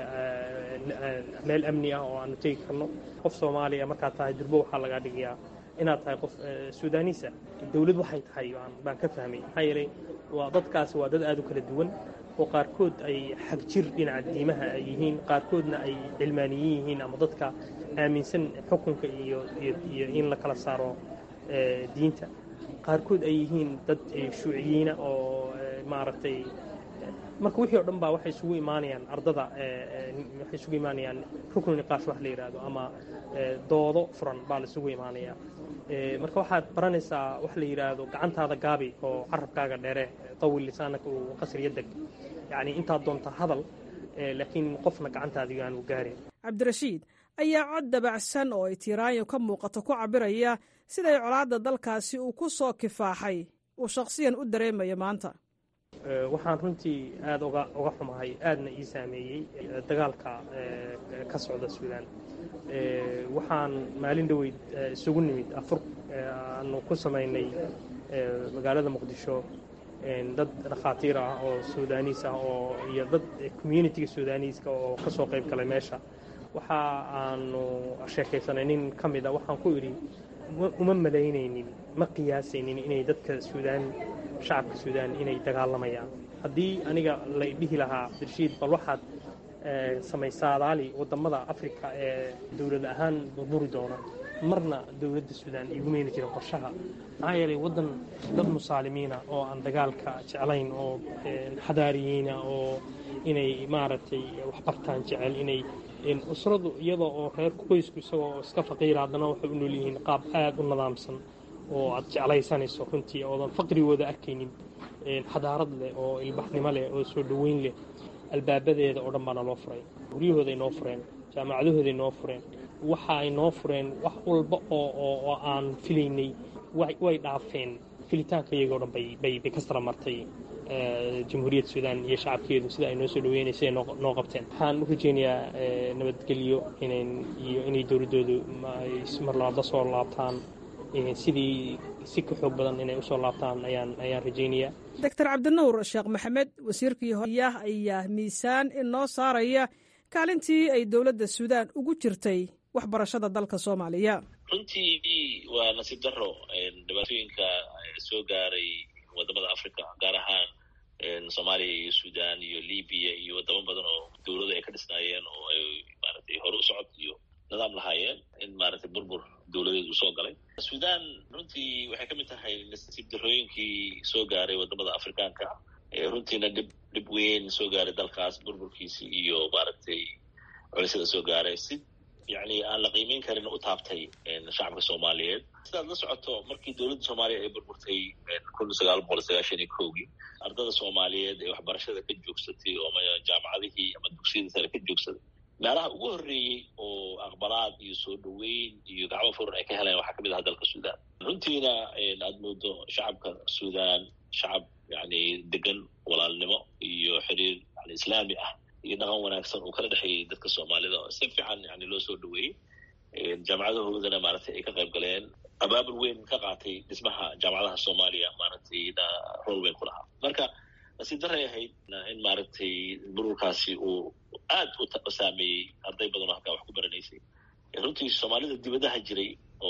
meel amni ah oo aanu tegi karno qof soomaaliya markaad tahay durbo waxaa lagaa dhigayaa inaad tahay qof suudaniisa dowlad waxay tahay baan ka fahmay maxaa yeelay waa dadkaasi waa dad aada u kala duwan oo qaarkood ay xagjir dhinaca diimaha ay yihiin qaarkoodna ay cilmaaniyin yihiin ama dadka aaminsan xukunka iyo iyo in la kala saaro diinta qaarkood ay yihiin dad shuuciyiina oo maaragtay marka wixii o dhan baa waxay isugu imaanayaan ardada waxay isugu imaanayaan ruknu niqaash wax la yidhaahdo ama doodo furan baa la isugu imaanayaa marka waxaad baranaysaa wax la yidhaahdo gacantaada gaabi oo carabkaaga dheere tawil lisaanaka uu qasriya deg yacni intaad doonta hadal laakiin qofna gacantaada aanu gaarin cabdirashiid ayaa cod dabacsan oo ay tiiraanyo ka muuqato ku cabiraya siday colaadda dalkaasi uu ku soo kifaaxay uu shakhsiyan u dareemayo maanta waxaan runtii aada uga uga xumahay aadna ii saameeyey dagaalka ka socda suudaan waxaan maalin dhoweyd isugu nimid afur aanu ku samaynay magaalada muqdisho dad dhakhaatiir ah oo suudaniis ah oo iyo dad communitiga suudaniiska oo ka soo qayb galay meesha waxa aanu sheekaysanay nin ka mid a waxaan ku idhi uma malaynaynin ma qiyaasaynin inay dadka suudaan shacabka suudaan inay dagaalamayaan haddii aniga la dhihi lahaa abdirshiid bal waxaad samaysaadaali wadamada afrika ee dowlad ahaan burburi doona marna dowladda suudaan igumeyni jirin qorshaha maxaa yeelay waddan dad musaalimiina oo aan dagaalka jeclayn oo xadaariyiina oo inay maaragtay waxbartaan jecel inay usradu iyadoo oo reer qoysku isagoo iska faqiira haddana waxay u nool yihiin qaab aada u nidaamsan oo aad jeclaysanayso runtii oodan faqrigooda arkaynin xadaarad leh oo ilbaxnimo leh oo soo dhoweyn leh albaabadeeda oo dhan baana loo furay guryahooday noo fureen jaamacadahooday noo fureen waxa ay noo fureen wax walba oo aan filaynay way dhaafeen filitaanka iyagoo dhan bay ka sara martay jamhuuriyadda suudaan iyo shacabkeedu sida ay noo soo dhaweynaysa noo qabteen waxaan u rajeynayaa nabadgelyo iyo inay dowladdoodu mar labaad la soo laabtaan sidii si ka xoog badan inay usoo laabtaan ayaan ayaan rajaynayaa doctor cabdinuur sheekh maxamed wasiirkii horyah ayaa miisaan inoo saaraya kaalintii ay dowladda suudaan ugu jirtay waxbarashada dalka soomaaliya runtii waa nasiib daro dhibaatooyinka soo gaaray wadamada africa gaar ahaan soomaaliya iyo sudan iyo libiya iyo wadamo badan oo dowladu ay ka dhisnaayeen oo ay maaragtay hore u socod iyo nidaam lahaayeen in maaragtay burbur dowladeed uu soo galay sudan runtii waxay ka mid tahay nasiib darooyinkii soo gaaray wadamada afrikaanka runtiina dhib dhib weyn soo gaaray dalkaas burburkiisi iyo maaragtay culisyada soo gaaray si yani aan la qiimeyn karin u taabtay shacabka soomaaliyeed sidaad la socoto markii dowladda soomaaliya ay burburtay kun sagaal boqol sagaashan iyo kowgii ardada soomaaliyeed ee waxbarashada ka joogsatay oo jaamacadihii ama dugsiyada sare ka joogsaday meelaha ugu horreeyey oo aqbalaad iyo soo dhoweyn iyo gacmo furan ay ka heleen waxaa kamid aha dalka sudan runtiina aad moodo shacabka sudan shacab yani degan walaalnimo iyo xiriir yani islaami ah iyo dhaqan wanaagsan uu kala dhexeeyey dadka soomaalida oo si fiican yani loo soo dhaweeyey jaamacadahoodana maaragtay ay ka qayb galeen abaabul weyn ka qaatay dhismaha jaamacadaha soomaaliya maaragtay rool weyn ku lahaa marka nasiib daray ahayd in maaragtay bururkaasi uu aad u saameeyey arday badan oo halkaa wax ku baranaysay runtii soomaalida dibadaha jiray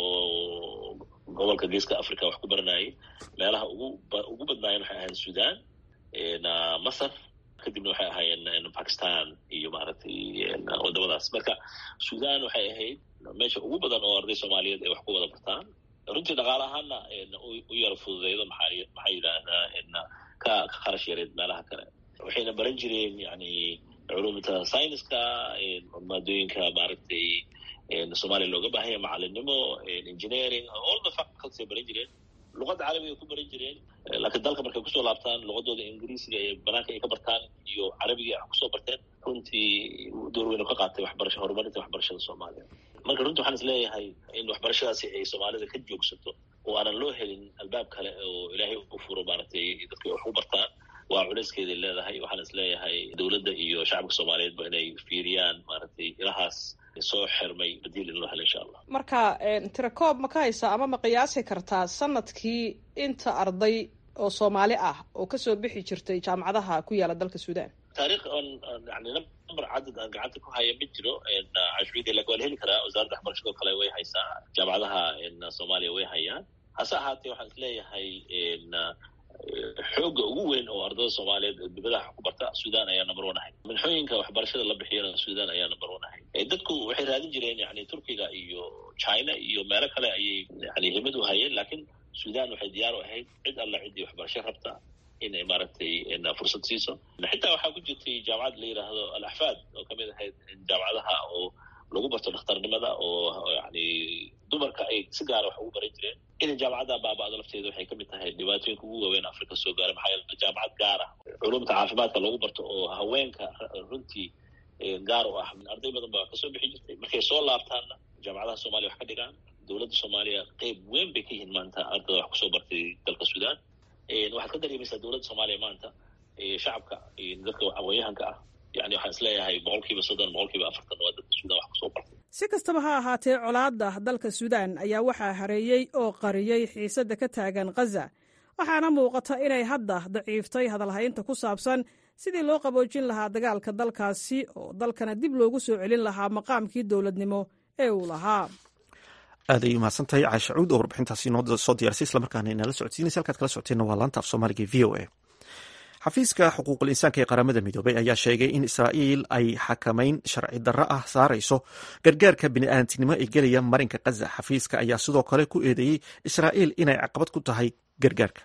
oo gobolka geeska africa wax ku baranayay meelaha ugu ugu badnaayeen waxay ahayd sudan masar kadibna waxay ahaayeen bakistan iyo maaragtay wadamadaas marka sudan waxay ahayd meesha ugu badan oo arday soomaaliyeed ay wax ku wada bartaan runtii dhaqaale ahaana u yara fududeydo maxaa maxaa yidhaahdaa ka ka kharash yareed meelaha kale waxayna baran jireen yani culumta scienceska maadooyinka maaragtay soomaaliya looga baahanya macalinimo engineering all the faculties ay baran jireen luqadda carabiga ku baran jireen laakiin dalka markay kusoo laabtaan luqadooda ingiriisiga ee banaanka ay ka bartaan iyo carabiga wax kusoo barteen runtii door weynu ka qaatay waxbarasha horumarinta waxbarashada soomaaliya marka runtii waxaan is leeyahay in waxbarashadaasi ay soomaalida ka joogsato oo aanan loo helin albaab kale oo ilaahay u furo maaragtay dadka wax u bartaan waa culeyskeeday leedahay waxaan is leeyahay dowladda iyo shacabka soomaaliyeedba inay fiiriyaan maaragtay ilahaas soo xirmay badiil in loo helo insha allah marka tirakoob ma ka haysaa ama ma qiyaasi kartaa sanadkii inta arday oo soomaali ah oo kasoo bixi jirtay jaamacadaha ku yaala dalka sudan taariikh on yani number cadad aan gacanta ku haya ma jiro cashbiyada laga waa la heli karaa wasaaradda waxbarashadoo kale way haysaa jaamacadaha soomaaliya way hayaan hase ahaatee waxaan is leeyahay xooga ugu weyn oo ardada soomaaliyeed oo dibadaha ku barta sudan ayaa number one ahay minxooyinka waxbarashada la bixiyana sudan ayaa number one ahay dadku waxay raadin jireen yani turkiga iyo china iyo meelo kale ayay yani himad u hayeen laakiin sudan waxay diyaar u ahayd cid alla ciddii waxbarasho rabta inay maaragtay fursad siiso xitaa waxaa ku jirtay jaamacad la yidhaahdo al axfaad oo kamid ahayd jaamacadaha oo lagu barto dhakhtarnimada oo yani dumarka ay si gaara wax ugu baran jireen inay jaamacadda baaba-do lafteeda waxay kamid tahay dhibaatooyinka ugu waaweyn africa soo gaara maxaa yeele jaamacad gaar ah culumta caafimaadka lagu barto oo haweenka runtii gaar u ah arday badan baa kasoo bixi jirtay markay soo laabtaanna jaamacadaha soomaliya wax ka dhigaan dowladda soomaaliya qeyb weyn bay ka yihiin maanta ardada wax kusoo bartay dalka sudan waxaad ka dareemaysaa dowladda soomaaliya maanta shacabka dadka aqoon-yahanka ah yani waxaan isleeyahay boqolkiiba soddon boqolkiiba afartan waa dadka sudan wax kusoo bartay si kastaba ha ahaatee colaadda dalka suudaan ayaa waxaa hareeyey oo qariyey xiisadda ka taagan khaza waxaana muuqata inay hadda daciiftay hadalhaynta ku saabsan sidii loo qaboojin lahaa dagaalka dalkaasi oo dalkana dib loogu soo celin lahaa maqaamkii dowladnimo ee uu lahaa aad ay umahadsan tahay caasha cuud oo warbixintaasi noo soo diyaarsay islamarkaana inala socodsiinaysa halkaad kala socoteenna waa laanta af soomaaliga v o a xafiiska xuquuqul insaanka ee qaramada midoobay ayaa sheegay in israa'iil ay xakamayn sharci darro ah saarayso gargaarka bini'aadantinimo ee gelaya marinka khaza xafiiska ayaa sidoo kale ku eedeeyey israa'iil inay caqabad ku tahay gargaarka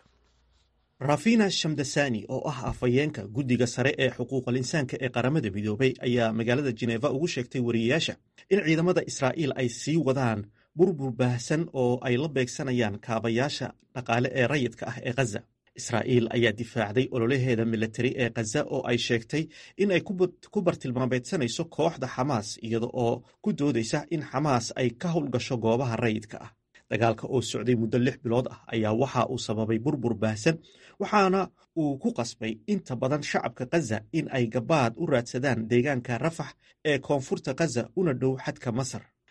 rafina shamdasani oo ah afhayeenka guddiga sare ee xuquuqul insaanka ee qaramada midoobay ayaa magaalada jineeva ugu sheegtay wariyayaasha in ciidamada israa'iil ay sii wadaan burbur baahsan oo ay la beegsanayaan kaabayaasha dhaqaale ee rayidka ah ee khaza israa'iil ayaa difaacday ololaheeda militari ee khaza oo ay sheegtay in ay ku bartilmaameedsanayso kooxda xamaas iyada oo ku doodaysa in xamaas ay ka howlgasho goobaha rayidka ah dagaalka oo socday muddo lix bilood ah ayaa waxa uu sababay burbur baahsan waxaana uu ku qasbay inta badan shacabka khaza in ay gabaad u raadsadaan deegaanka rafax ee koonfurta khaza una dhow xadka masar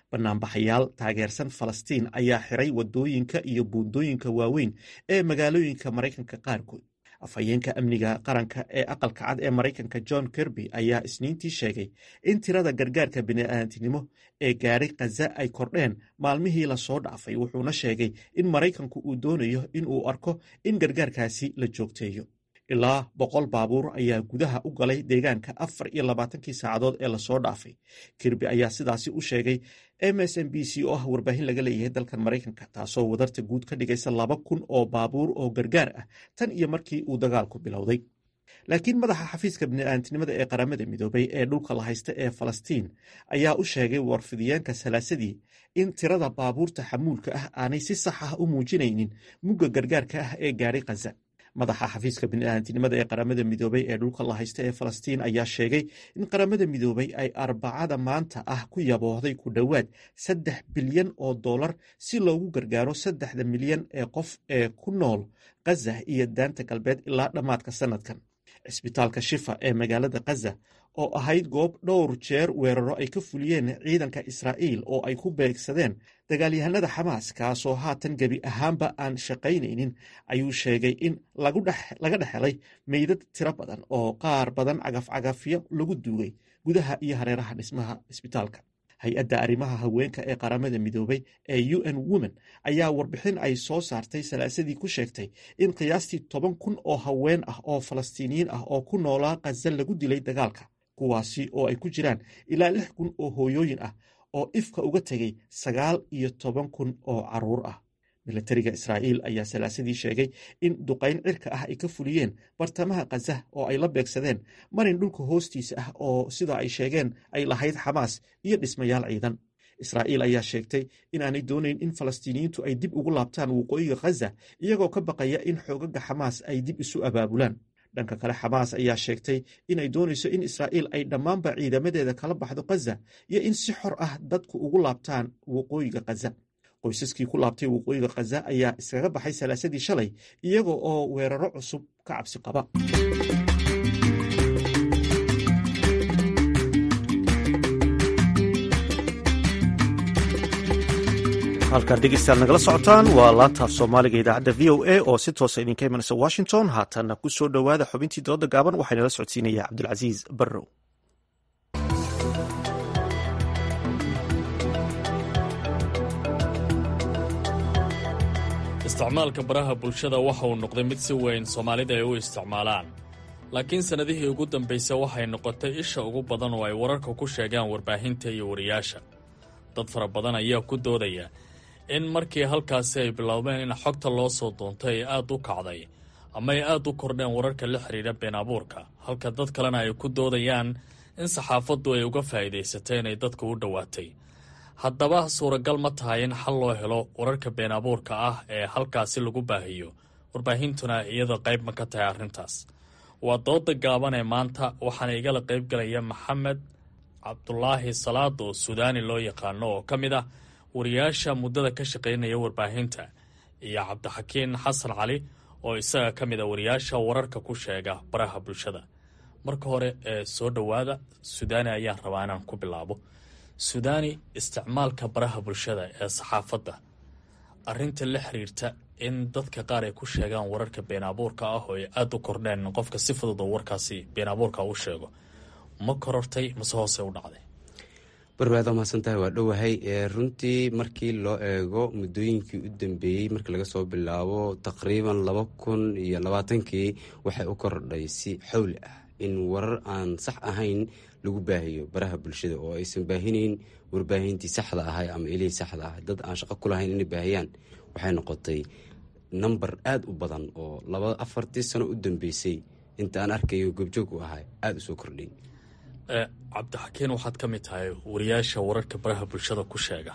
banaanbaxayaal taageersan falastiin ayaa xiray wadooyinka iyo buundooyinka waaweyn ee magaalooyinka maraykanka qaarkood afhayeenka amniga qaranka ee aqalka cad ee maraykanka john kirby ayaa isniintii sheegay in tirada gargaarka bini'aadantinimo ee gaadhay khaza ay kordheen maalmihii lasoo dhaafay wuxuuna sheegay in maraykanku uu doonayo in uu arko in gargaarkaasi la joogteeyo ilaa boqol baabuur ayaa gudaha u galay deegaanka afar iyo labaatankii saacadood ee lasoo dhaafay kirby ayaa sidaasi u sheegay m s m b c oo ah warbaahin laga leeyahay dalkan maraykanka taasoo wadarta guud ka dhigaysa laba kun oo baabuur oo gargaar ah tan iyo markii uu dagaalku bilowday laakiin madaxa xafiiska bini'aadantinimada ee qaramada midoobay ee dhulka la haysta ee falastiin ayaa u sheegay warfidiyeenka salaasadii in tirada baabuurta xamuulka ah aanay si sax ah u muujinaynin mugga gargaarka ah ee gaadhay khaza madaxa xafiiska bini'aadantinimada ee qaramada midoobay ee dhulka la haysta ee falastiin ayaa sheegay in qaramada midoobay ay arbacada maanta ah ku yaboohday ku dhowaad saddex bilyan oo dollar si loogu gargaaro saddexda milyan ee qof ee ku nool khaza iyo daanta galbeed ilaa dhammaadka sanadkan cisbitaalka shifa ee magaalada khaza oo ahayd goob dhowr jeer weeraro ay ka fuliyeen ciidanka israa'iil oo ay ku beegsadeen dagaalyahanada xamaas kaasoo haatan gebi ahaanba aan shaqaynaynin ayuu sheegay in laga dhexelay meydad tiro badan oo qaar badan cagafcagafyo lagu duugay gudaha iyo hareeraha dhismaha cisbitaalka hay-adda arrimaha haweenka ee qaramada midoobay ee u n women ayaa warbixin ay soo saartay salaasadii ku sheegtay in qiyaastii toban kun oo haween ah oo falastiiniyiin ah oo ku noolaa khaza lagu dilay dagaalka kuwaasi oo ay ku jiraan ilaa lix kun oo hooyooyin ah oo ifka uga tegay sagaal iyo toban kun oo caruur ah milatariga israa'iil ayaa salaasadii sheegay in duqayn cirka ah ay ka fuliyeen bartamaha khaza oo ay la beegsadeen marin dhulka hoostiisa ah oo sida ay sheegeen ay lahayd xamaas iyo dhismayaal ciidan israa'iil ayaa sheegtay inaanay doonayn in falastiiniyiintu ay dib ugu laabtaan waqooyiga khaza iyagoo ka baqaya in xoogaga xamaas ay dib isu abaabulaan dhanka kale xamaas ayaa sheegtay inay doonayso in israa'iil ay dhammaanba ciidamadeeda kala baxdo khaza iyo in si xor ah dadku ugu laabtaan waqooyiga khaza qoysaskii ku laabtay waqooyiga khaza ayaa iskaga baxay salaasadii shalay iyaga oo weeraro cusub ka cabsi qaba halkaad dhegeystayaal nagala socotaan waa laantaaf soomaaliga idaacadda v o a oo si toosa idinka imanaysa washington haatanna ku soo dhowaada xubintii dooda gaaban waxaa inala socodsiinaya cabdulcasiis barrow isticmaalka baraha bulshada waxa uu noqday mid si weyn soomaalida ay u isticmaalaan laakiin sannadihii ugu dambaysa waxay noqotay isha ugu badan oo ay wararka ku sheegaan warbaahinta iyo wariyaasha dad fara badan ayaa ku doodaya in markii halkaasi ay bilowdeen in xogta loo soo doontay ay aad u kacday ama ay aad u kordheen wararka la xidhiidha been abuurka halka dad kalena ay ku doodayaan in saxaafaddu ay uga faa'iidaysatay inay dadka u dhowaatay haddaba suuragal ma tahay in xal loo helo wararka been abuurka ah ee halkaasi lagu baahiyo warbaahintuna iyada qayb ma ka tahay arrintaas waa dooda gaaban ee maanta waxaana igala qaybgalaya maxamed cabdulaahi salaad oo suudaani loo yaqaano oo ka mid ah wariyaasha muddada ka shaqaynaya warbaahinta iyo cabdixakiin xasan cali oo isaga ka mid a wariyaasha wararka ku sheega baraha bulshada marka hore ee soo dhowaada suudaani ayaan rabaa inaan ku bilaabo suudaani isticmaalka baraha bulshada ee saxaafadda arrinta la xiriirta in dadka qaar ay ku sheegaan wararka been abuurka ah oo ay aada u kordheen qofka si fudud oo warkaasi been abuurka u sheego ma korortay mase hoose u dhacday barbaad mahadsantahay waa dhowahay runtii markii loo eego muddooyinkii u dambeeyey markii laga soo bilaabo taqriiban laba kun iyo labaatankii waxay u kordhay si xowli ah in warar aan sax ahayn lagu baahiyo baraha bulshada oo aysan baahinayn warbaahintii saxda ahay ama ilihii saxda ah dad aan shaqo ku lahayn inay baahiyaan waxay noqotay number aada u badan oo laba afartii sano u dambeysay inta aan arkayo goobjoog u ahay aada u soo kordhay cabdixakiin waxaad ka mid tahay wariyaasha wararka baraha bulshada ku sheega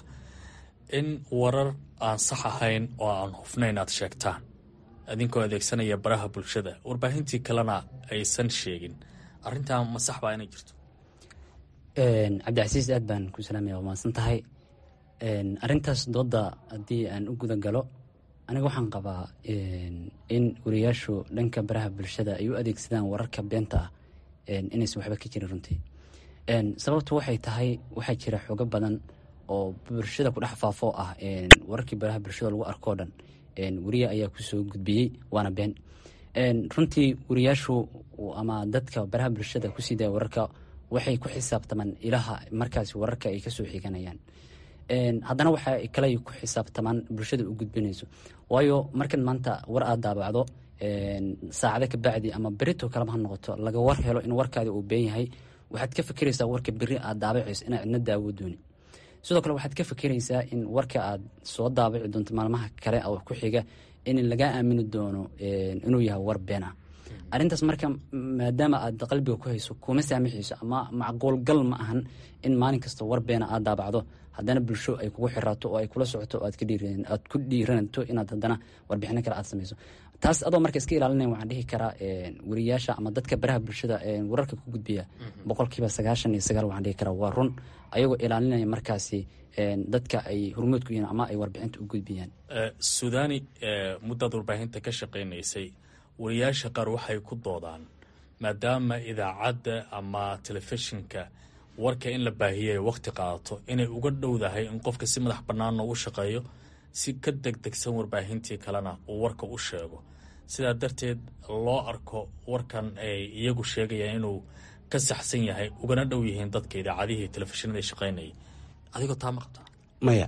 in warar aan sax ahayn oo aan hufnayn aad sheegtaan idinkoo adeegsanaya baraha bulshada warbaahintii kalena aysan sheegin arrintaa ma sax baa inay jirto cabdicasiis aad baan ku salaamaya waa mahadsan tahay arrintaas dooda haddii aan u guda galo aniga waxaan qabaa in wariyaashu dhanka baraha bulshada ay u adeegsadaan wararka beenta ah inaysan waxba ka jirin runtii sababtu waxay tahay waxaa jira xogo badan oo bulshada ku dhex faafo ah wararkii baraha bulshada lagu arkoo dhan weriye ayaa kusoo gudbiyey waana been runtii weriyaashu ama dadka baraha bulshada kusii daya wararka waxay ku xisaabtamaan ilaha markaasi wararka ay kasoo xiganayaan haddana waxa kale ku xisaabtamaan bulshada u gudbinayso waayo markan maanta war aad daabacdo saacado kabacdi ama berito kaleba ha noqoto laga war helo in warkaadi uu been yahay waxaad ka fikiraysaa warka beri aad daabacayso inaa cidna daawo dooni sidoo kale waxaad ka fikiraysaa in warka aad soo daabaci doonto maalmaha kale oo ku xiga in lagaa aamini doono inuu yahay war been ah arrintaas marka maadaama aad qalbiga ku hayso kuma saamixayso ama macquulgal ma ahan in maalin kasta war beena aad daabacdo haddana bulsho ay kugu xiraato oo ay kula socoto oo aad ku dhiiranato inaad haddana warbixino kale aad samayso taas adoo marka iska ilaalinaya waxaan dhihi karaa weriyaasha ama dadka baraha bulshada wararka ku gudbiya boqolkiiba sagaashan iyo sagaal waxaan dhihi karaa waa run ayagoo ilaalinaya markaasi dadka ay hormood ku yihiin ama ay warbixinta u gudbiyaan suudani muddaad warbaahinta ka shaqaynaysay wariyaasha qaar waxay ku doodaan maadaama idaacadda ama telefishinka warka in la baahiyay wakhti qaadato inay uga dhowdahay in qofka si madax bannaanna u shaqeeyo si ka degdegsan warbaahintii kalena uu warka u sheego sidaa darteed loo arko warkan ay iyagu sheegayaan inuu ka saxsan yahay ugana dhow yihiin dadka idaacadihii telefishinada shaqaynayay adigoo taa ma qabtaa maya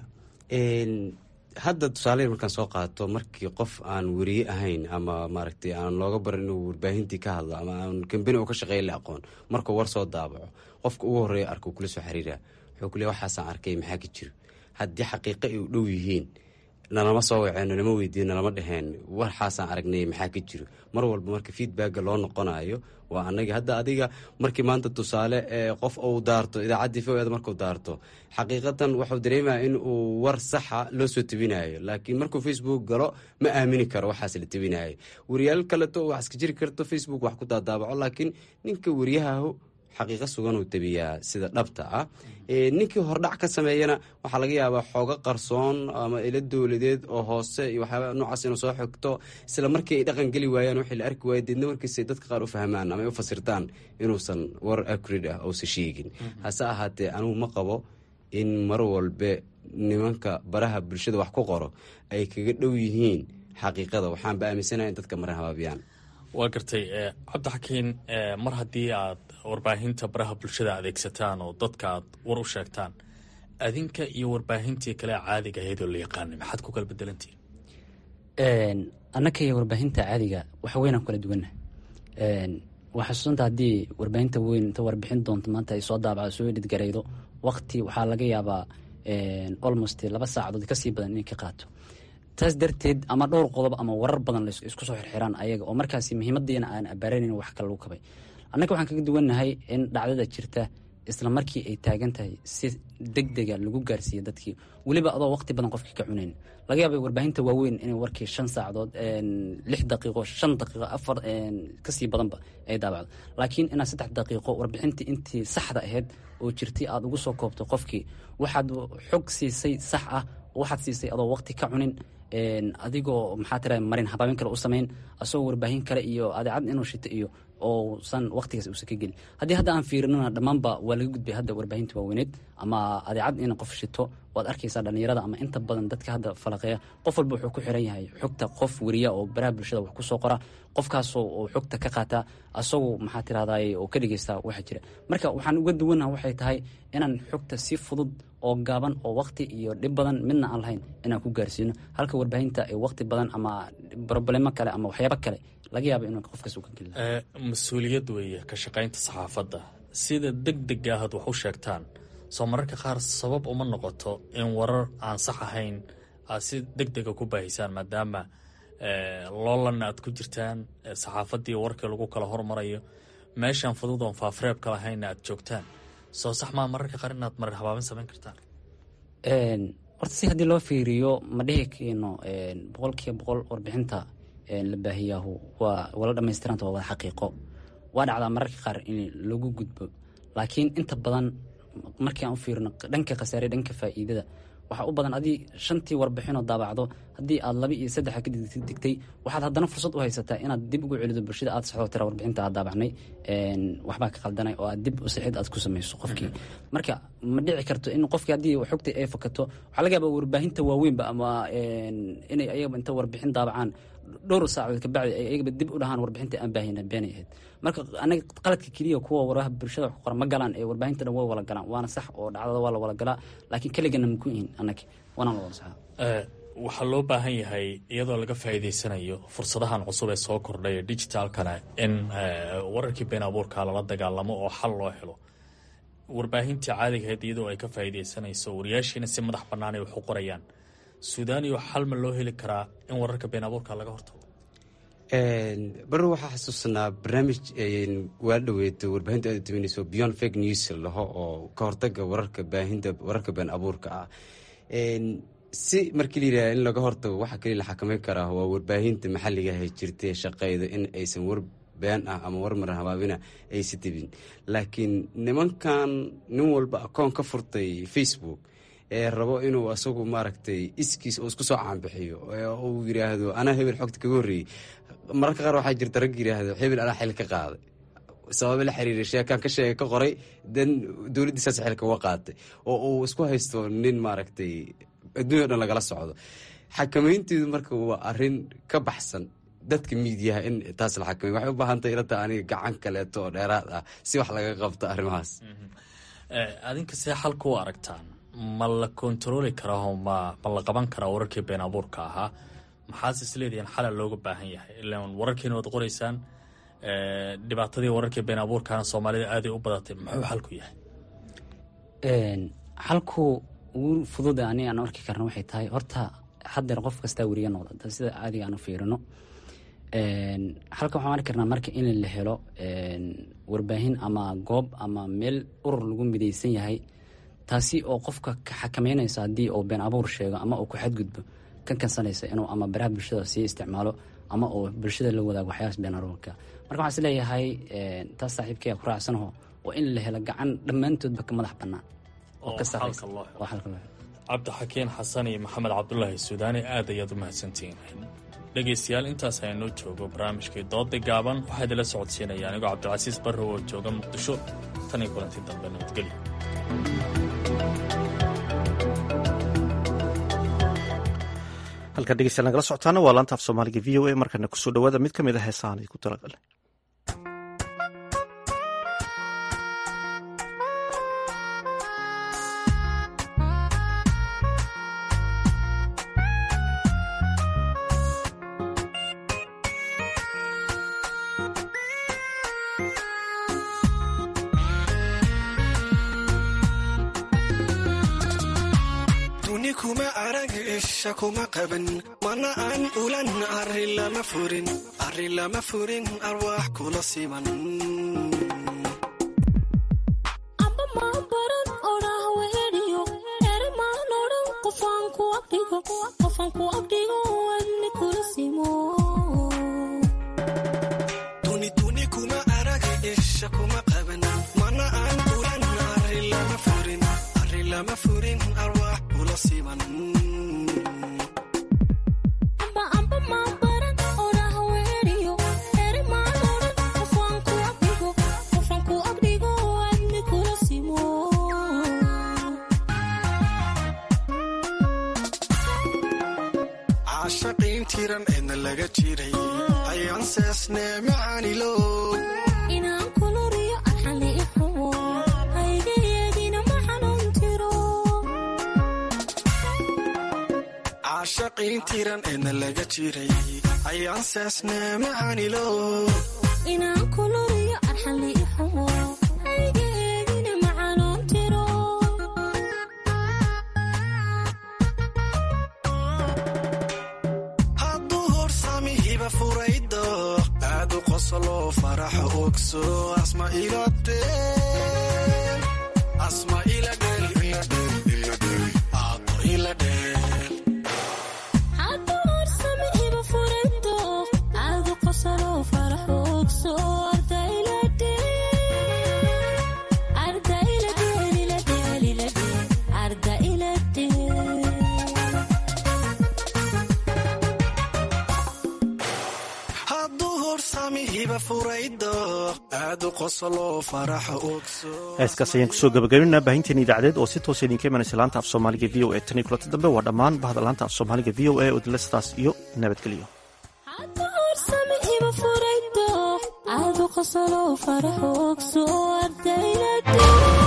hadda tusaale markaan soo qaato markii qof aan weriye ahayn ama maaragtay aan looga barin inuu warbaahintii ka hadlo ama aan kambani oo ka shaqeeya la aqoon markuu war soo daabaco qofka ugu horreeya arko kula soo xiriira wuxuu ku leey waxaasaan arkay maxaa ka jiro haddii xaqiiqo ay u dhow yihiin nalama soo waceen nalama weydiin nalama dheheen waxaasaan aragnay maxaa ka jiro mar walba marka feedbacka loo noqonayo waa anagi hadda adiga markii maanta tusaale qof uu daarto idaacaddii foeed markuu daarto xaqiiqatan wuxuu dareemaya in uu war saxa loo soo tebinayo laakiin markuu facebook galo ma aamini karo waxaas la tebinayo wariyaal kaleto wax iska jiri karto facebook wax ku daadaabaco laakiin ninka wariyahahu xaqiiqo sugan uu tabiyaa sida dhabta ah ninkii hordhac ka sameeyana waxaa laga yaabaa xoogo qarsoon ama ilo dowladeed oo hoose iyo waxyaaba noocaas inuu soo xigto isla markii ay dhaqan geli waayaan wixii la arki waaya deedna warkiisay dadka qaar u fahmaan ama ay u fasirtaan inuusan war acrid ah uusan sheegin hase ahaatee anugu ma qabo in mar walbe nimanka baraha bulshada wax ku qoro ay kaga dhow yihiin xaqiiqada waxaanba aaminsanaya in dadka maran habaabiyaan waa gartay cabdixakiin mar haddii aad warbaahinta baraha bulshada adeegsataan oo dadka aad war u sheegtaan adinka iyo warbaahintii kale caadiga ahayd oo la yaqaanay maxaad ku kala bedelantihin annaka iyo warbaahinta caadiga wax weynaan kala duwanna waa xasuusanta haddii warbaahinta weyn inta warbixin doonto maanta ay soo daabacdo soo edhidgaraydo waqti waxaa laga yaabaa almost laba saacadood kasii badan inay ka qaato taas darteed ama dhowr qodob ama warar badan isku soo xirxiraan ayaga oo markaasi muhiimadiina aan abaaranin wax kale lagu kabay annaga waxaan kaga duwannahay in dhacdada jirta isla markii ay taagan tahay si deg dega lagu gaarsiiya dadkii weliba adoo waqti badan qofkii ka cunayn laga yaabay warbaahinta waaweyn inay warkii shan saacadood lix daqiiqo shan daqiiqo afar kasii badanba ay daabacdo laakiin inaad saddex daqiiqo warbixintii intii saxda ahayd oo jirtay aada ugu soo koobto qofkii waxaad xog siisay sax ah waxaad siisay adoo waqti ka cunin adigoo maxaa tira marin habaabin kale u samayn asagoo warbaahin kale iyo adeecad inuu shito iyo ousan waqtigaas uusan ka gelin haddii hadda aan fiirinana dhammaanba waa laga gudbay hadda warbaahinta waaweyneed ama adeecad in qof shito waad arkaysaa dhallinyarada ama inta badan dadka hadda falaqeeya qof walba wuxuu ku xiran yahay xogta qof weriya oo baraha bulshada wax kusoo qora qofkaasoo oo xogta ka qaata asagoo maxaa tirahday oo ka dhegeysta waxa jira marka waxaan uga duwannaha waxay tahay inaan xogta si fudud oo gaaban oo waqti iyo dhib badan midna aan lahayn inaan ku gaarsiino halka warbaahinta ay waqti badan ama broblemo kale ama waxyaabo kale laga yaaba inuu qofkaas uka gelin mas-uuliyad weeye ka shaqaynta saxaafadda sida deg dega ahaad wax u sheegtaan soo mararka qaar sabab uma noqoto in warar aan sax ahayn aad si deg dega ku baahisaan maadaama loolanna aad ku jirtaan saxaafaddii warkii lagu kala hormarayo meeshaan fudud oon faafreebka lahaynna aad joogtaan soo sax maa mararka qaar inaad marar habaabin samayn kartaan horta si haddii loo fiiriyo ma dhihi kayno boqolkiiba boqol warbixinta la baahiyaahu waa wala dhamaystiranta waa wada xaqiiqo waa dhacdaa mararka qaar in lagu gudbo laakiin inta badan markii aan u fiirino dhanka khasaare dhanka faa'iidada waxaa u badan adii shantii warbixinoo daabacdo haddii aad laba iyo saddexa ka digtay waxaad haddana fursad u haysataa inaad dib ugu celido bulshada aad saxdo tira warbixinta aad daabacnay waxbaa ka qaldanay oo aad dib u sixid aad ku samayso qofkii marka ma dhici karto in qofkii haddii xogta ay fakato waxaa laga yaabaa warbaahinta waaweynba ama inay ayagaba inta warbixin daabacaan dhowr saacadood kabacdi ay ayagaba dib u dhahaan warbixinta aan baahina beenay ahayd marka anaga qaladka keliya kuwa waraha bulshada wax ku qoran ma galaan ee warbaahinta dhan way wala galaan waana sax oo dhacdada waa la wala galaa laakiin keligana maku ihin annaga waanaan la wada saxaa waxaa loo baahan yahay iyadoo laga faa'iidaysanayo fursadahan cusub ee soo kordhay ee digitaalkana in wararkii been abuurka lala dagaalamo oo xal loo helo warbaahintii caadigahayd iyadoo ay ka faa'iidaysanayso wariyaashiina si madax bannaan ay wax u qorayaan suudaaniyo xal ma loo heli karaa in wararka been abuurka laga hortago baro waxaa xasuusanaa barnaamij waa dhaweeto warbaahinta aad duwanayso beyond fake news laho oo ka hortaga wararka baahinta wararka been abuurka ah si markii la yidhaha in laga hortago waxaa kaliya la xakameyn karaa waa warbaahinta maxalligaha jirtay shaqeyda in aysan war been ah ama war mar habaabina aysa debin laakiin nimankan nin walba akoon ka furtay facebook ee rabo inuu asagu maaragtay iskiis oo isku soo caanbixiyo uu yiraahdo anaa hebel xogta kaga horreeyey mararka qaar waxaa jirta rag yiraahdo hebel anaa xil ka qaaday sababa la xiriira sheekaan ka sheega ka qoray dan dowladdiisaas xilka uga qaatay oo uu isku haysto nin maaragtay adduunya o dhan lagala socdo xakameynteedu marka waa arin ka baxsan dadka miidiyaha in taas la xakamey waxay u baahantay ilata aniga gacan kaleeto oo dheeraad ah si wax laga qabto arrimahaas adinka see xalka u aragtaan ma la kontarooli karaa ma ma la qaban karaa wararkii been abuurka ahaa maxaase isleedihiin xala looga baahan yahay ilaan wararkiina waad qoraysaan dhibaatadii wararkii been abuurkaana soomaalida aaday u badatay muxuu xalku yahay xalku ugu fududa aniga aan arki karna waxay tahay horta haddeer qof kastaa weriya noqda sida caadiga aan u fiirino halka waxaan arki karnaa marka in la helo warbaahin ama goob ama meel urur lagu midaysan yahay taasi oo qofka ka xakameynaysa haddii uu been abuur sheego ama uu ku xadgudbo ka kansanaysa inuu ama baraha bulshada sii isticmaalo ama uu bulshada la wadaago waxyaabas been abuurka marka waxaan isleeyahay taas saaxiibkaya ku raacsanaho waa in la helo gacan dhammaantoodba ka madax bannaan oo ka sarreysa oo xalka loo helo cabdixakiin xasan iyo maxamed cabdulaahi suudaani aad ayaad u mahadsantihiin dhegaystayaal intaas aynoo joogo barnaamijkii dooda gaaban waxaa idinla socodsiinaya anigoo cabdilcasiis barrow oo jooga muqdisho tan iyo kulantii dambe nabadgelyo halkan dhegeystayaal nagala socotaana waa laanta af soomaaliga v o a markana kusoo dhawaada mid ka mid a heesahan ay ku talagalnay kuma qaban mana aan ulan arri lama furin arri lama furin arwaax kula siman duniduni kuma arag isha kuma qaban mana aan ulan arri lama furin arri lama furin arwaax kula siman caashaqiin tiran eedna laga jiray ayaan seesnee macaanilo caashaqiin tiran eedna laga jiray ayaan seesnee macaanilo hadduu horsami hiba furaydo aadu qoslo faraxo ogso asma iladheel asma iladheel iladheel aado iladheel aad u qoslo faraxa ogso heeskaas ayaan kusoo gabagabaynaa baahinteena idaacadeed oo si toosa idinka imanaysa laanta af soomaaliga v o e tan iyo kulanta dambe waa dhammaan bahda laanta af soomaaliga v o e oo idinle sidaas iyo nabadgelyo aad u qoslo faraxa ogso ardayda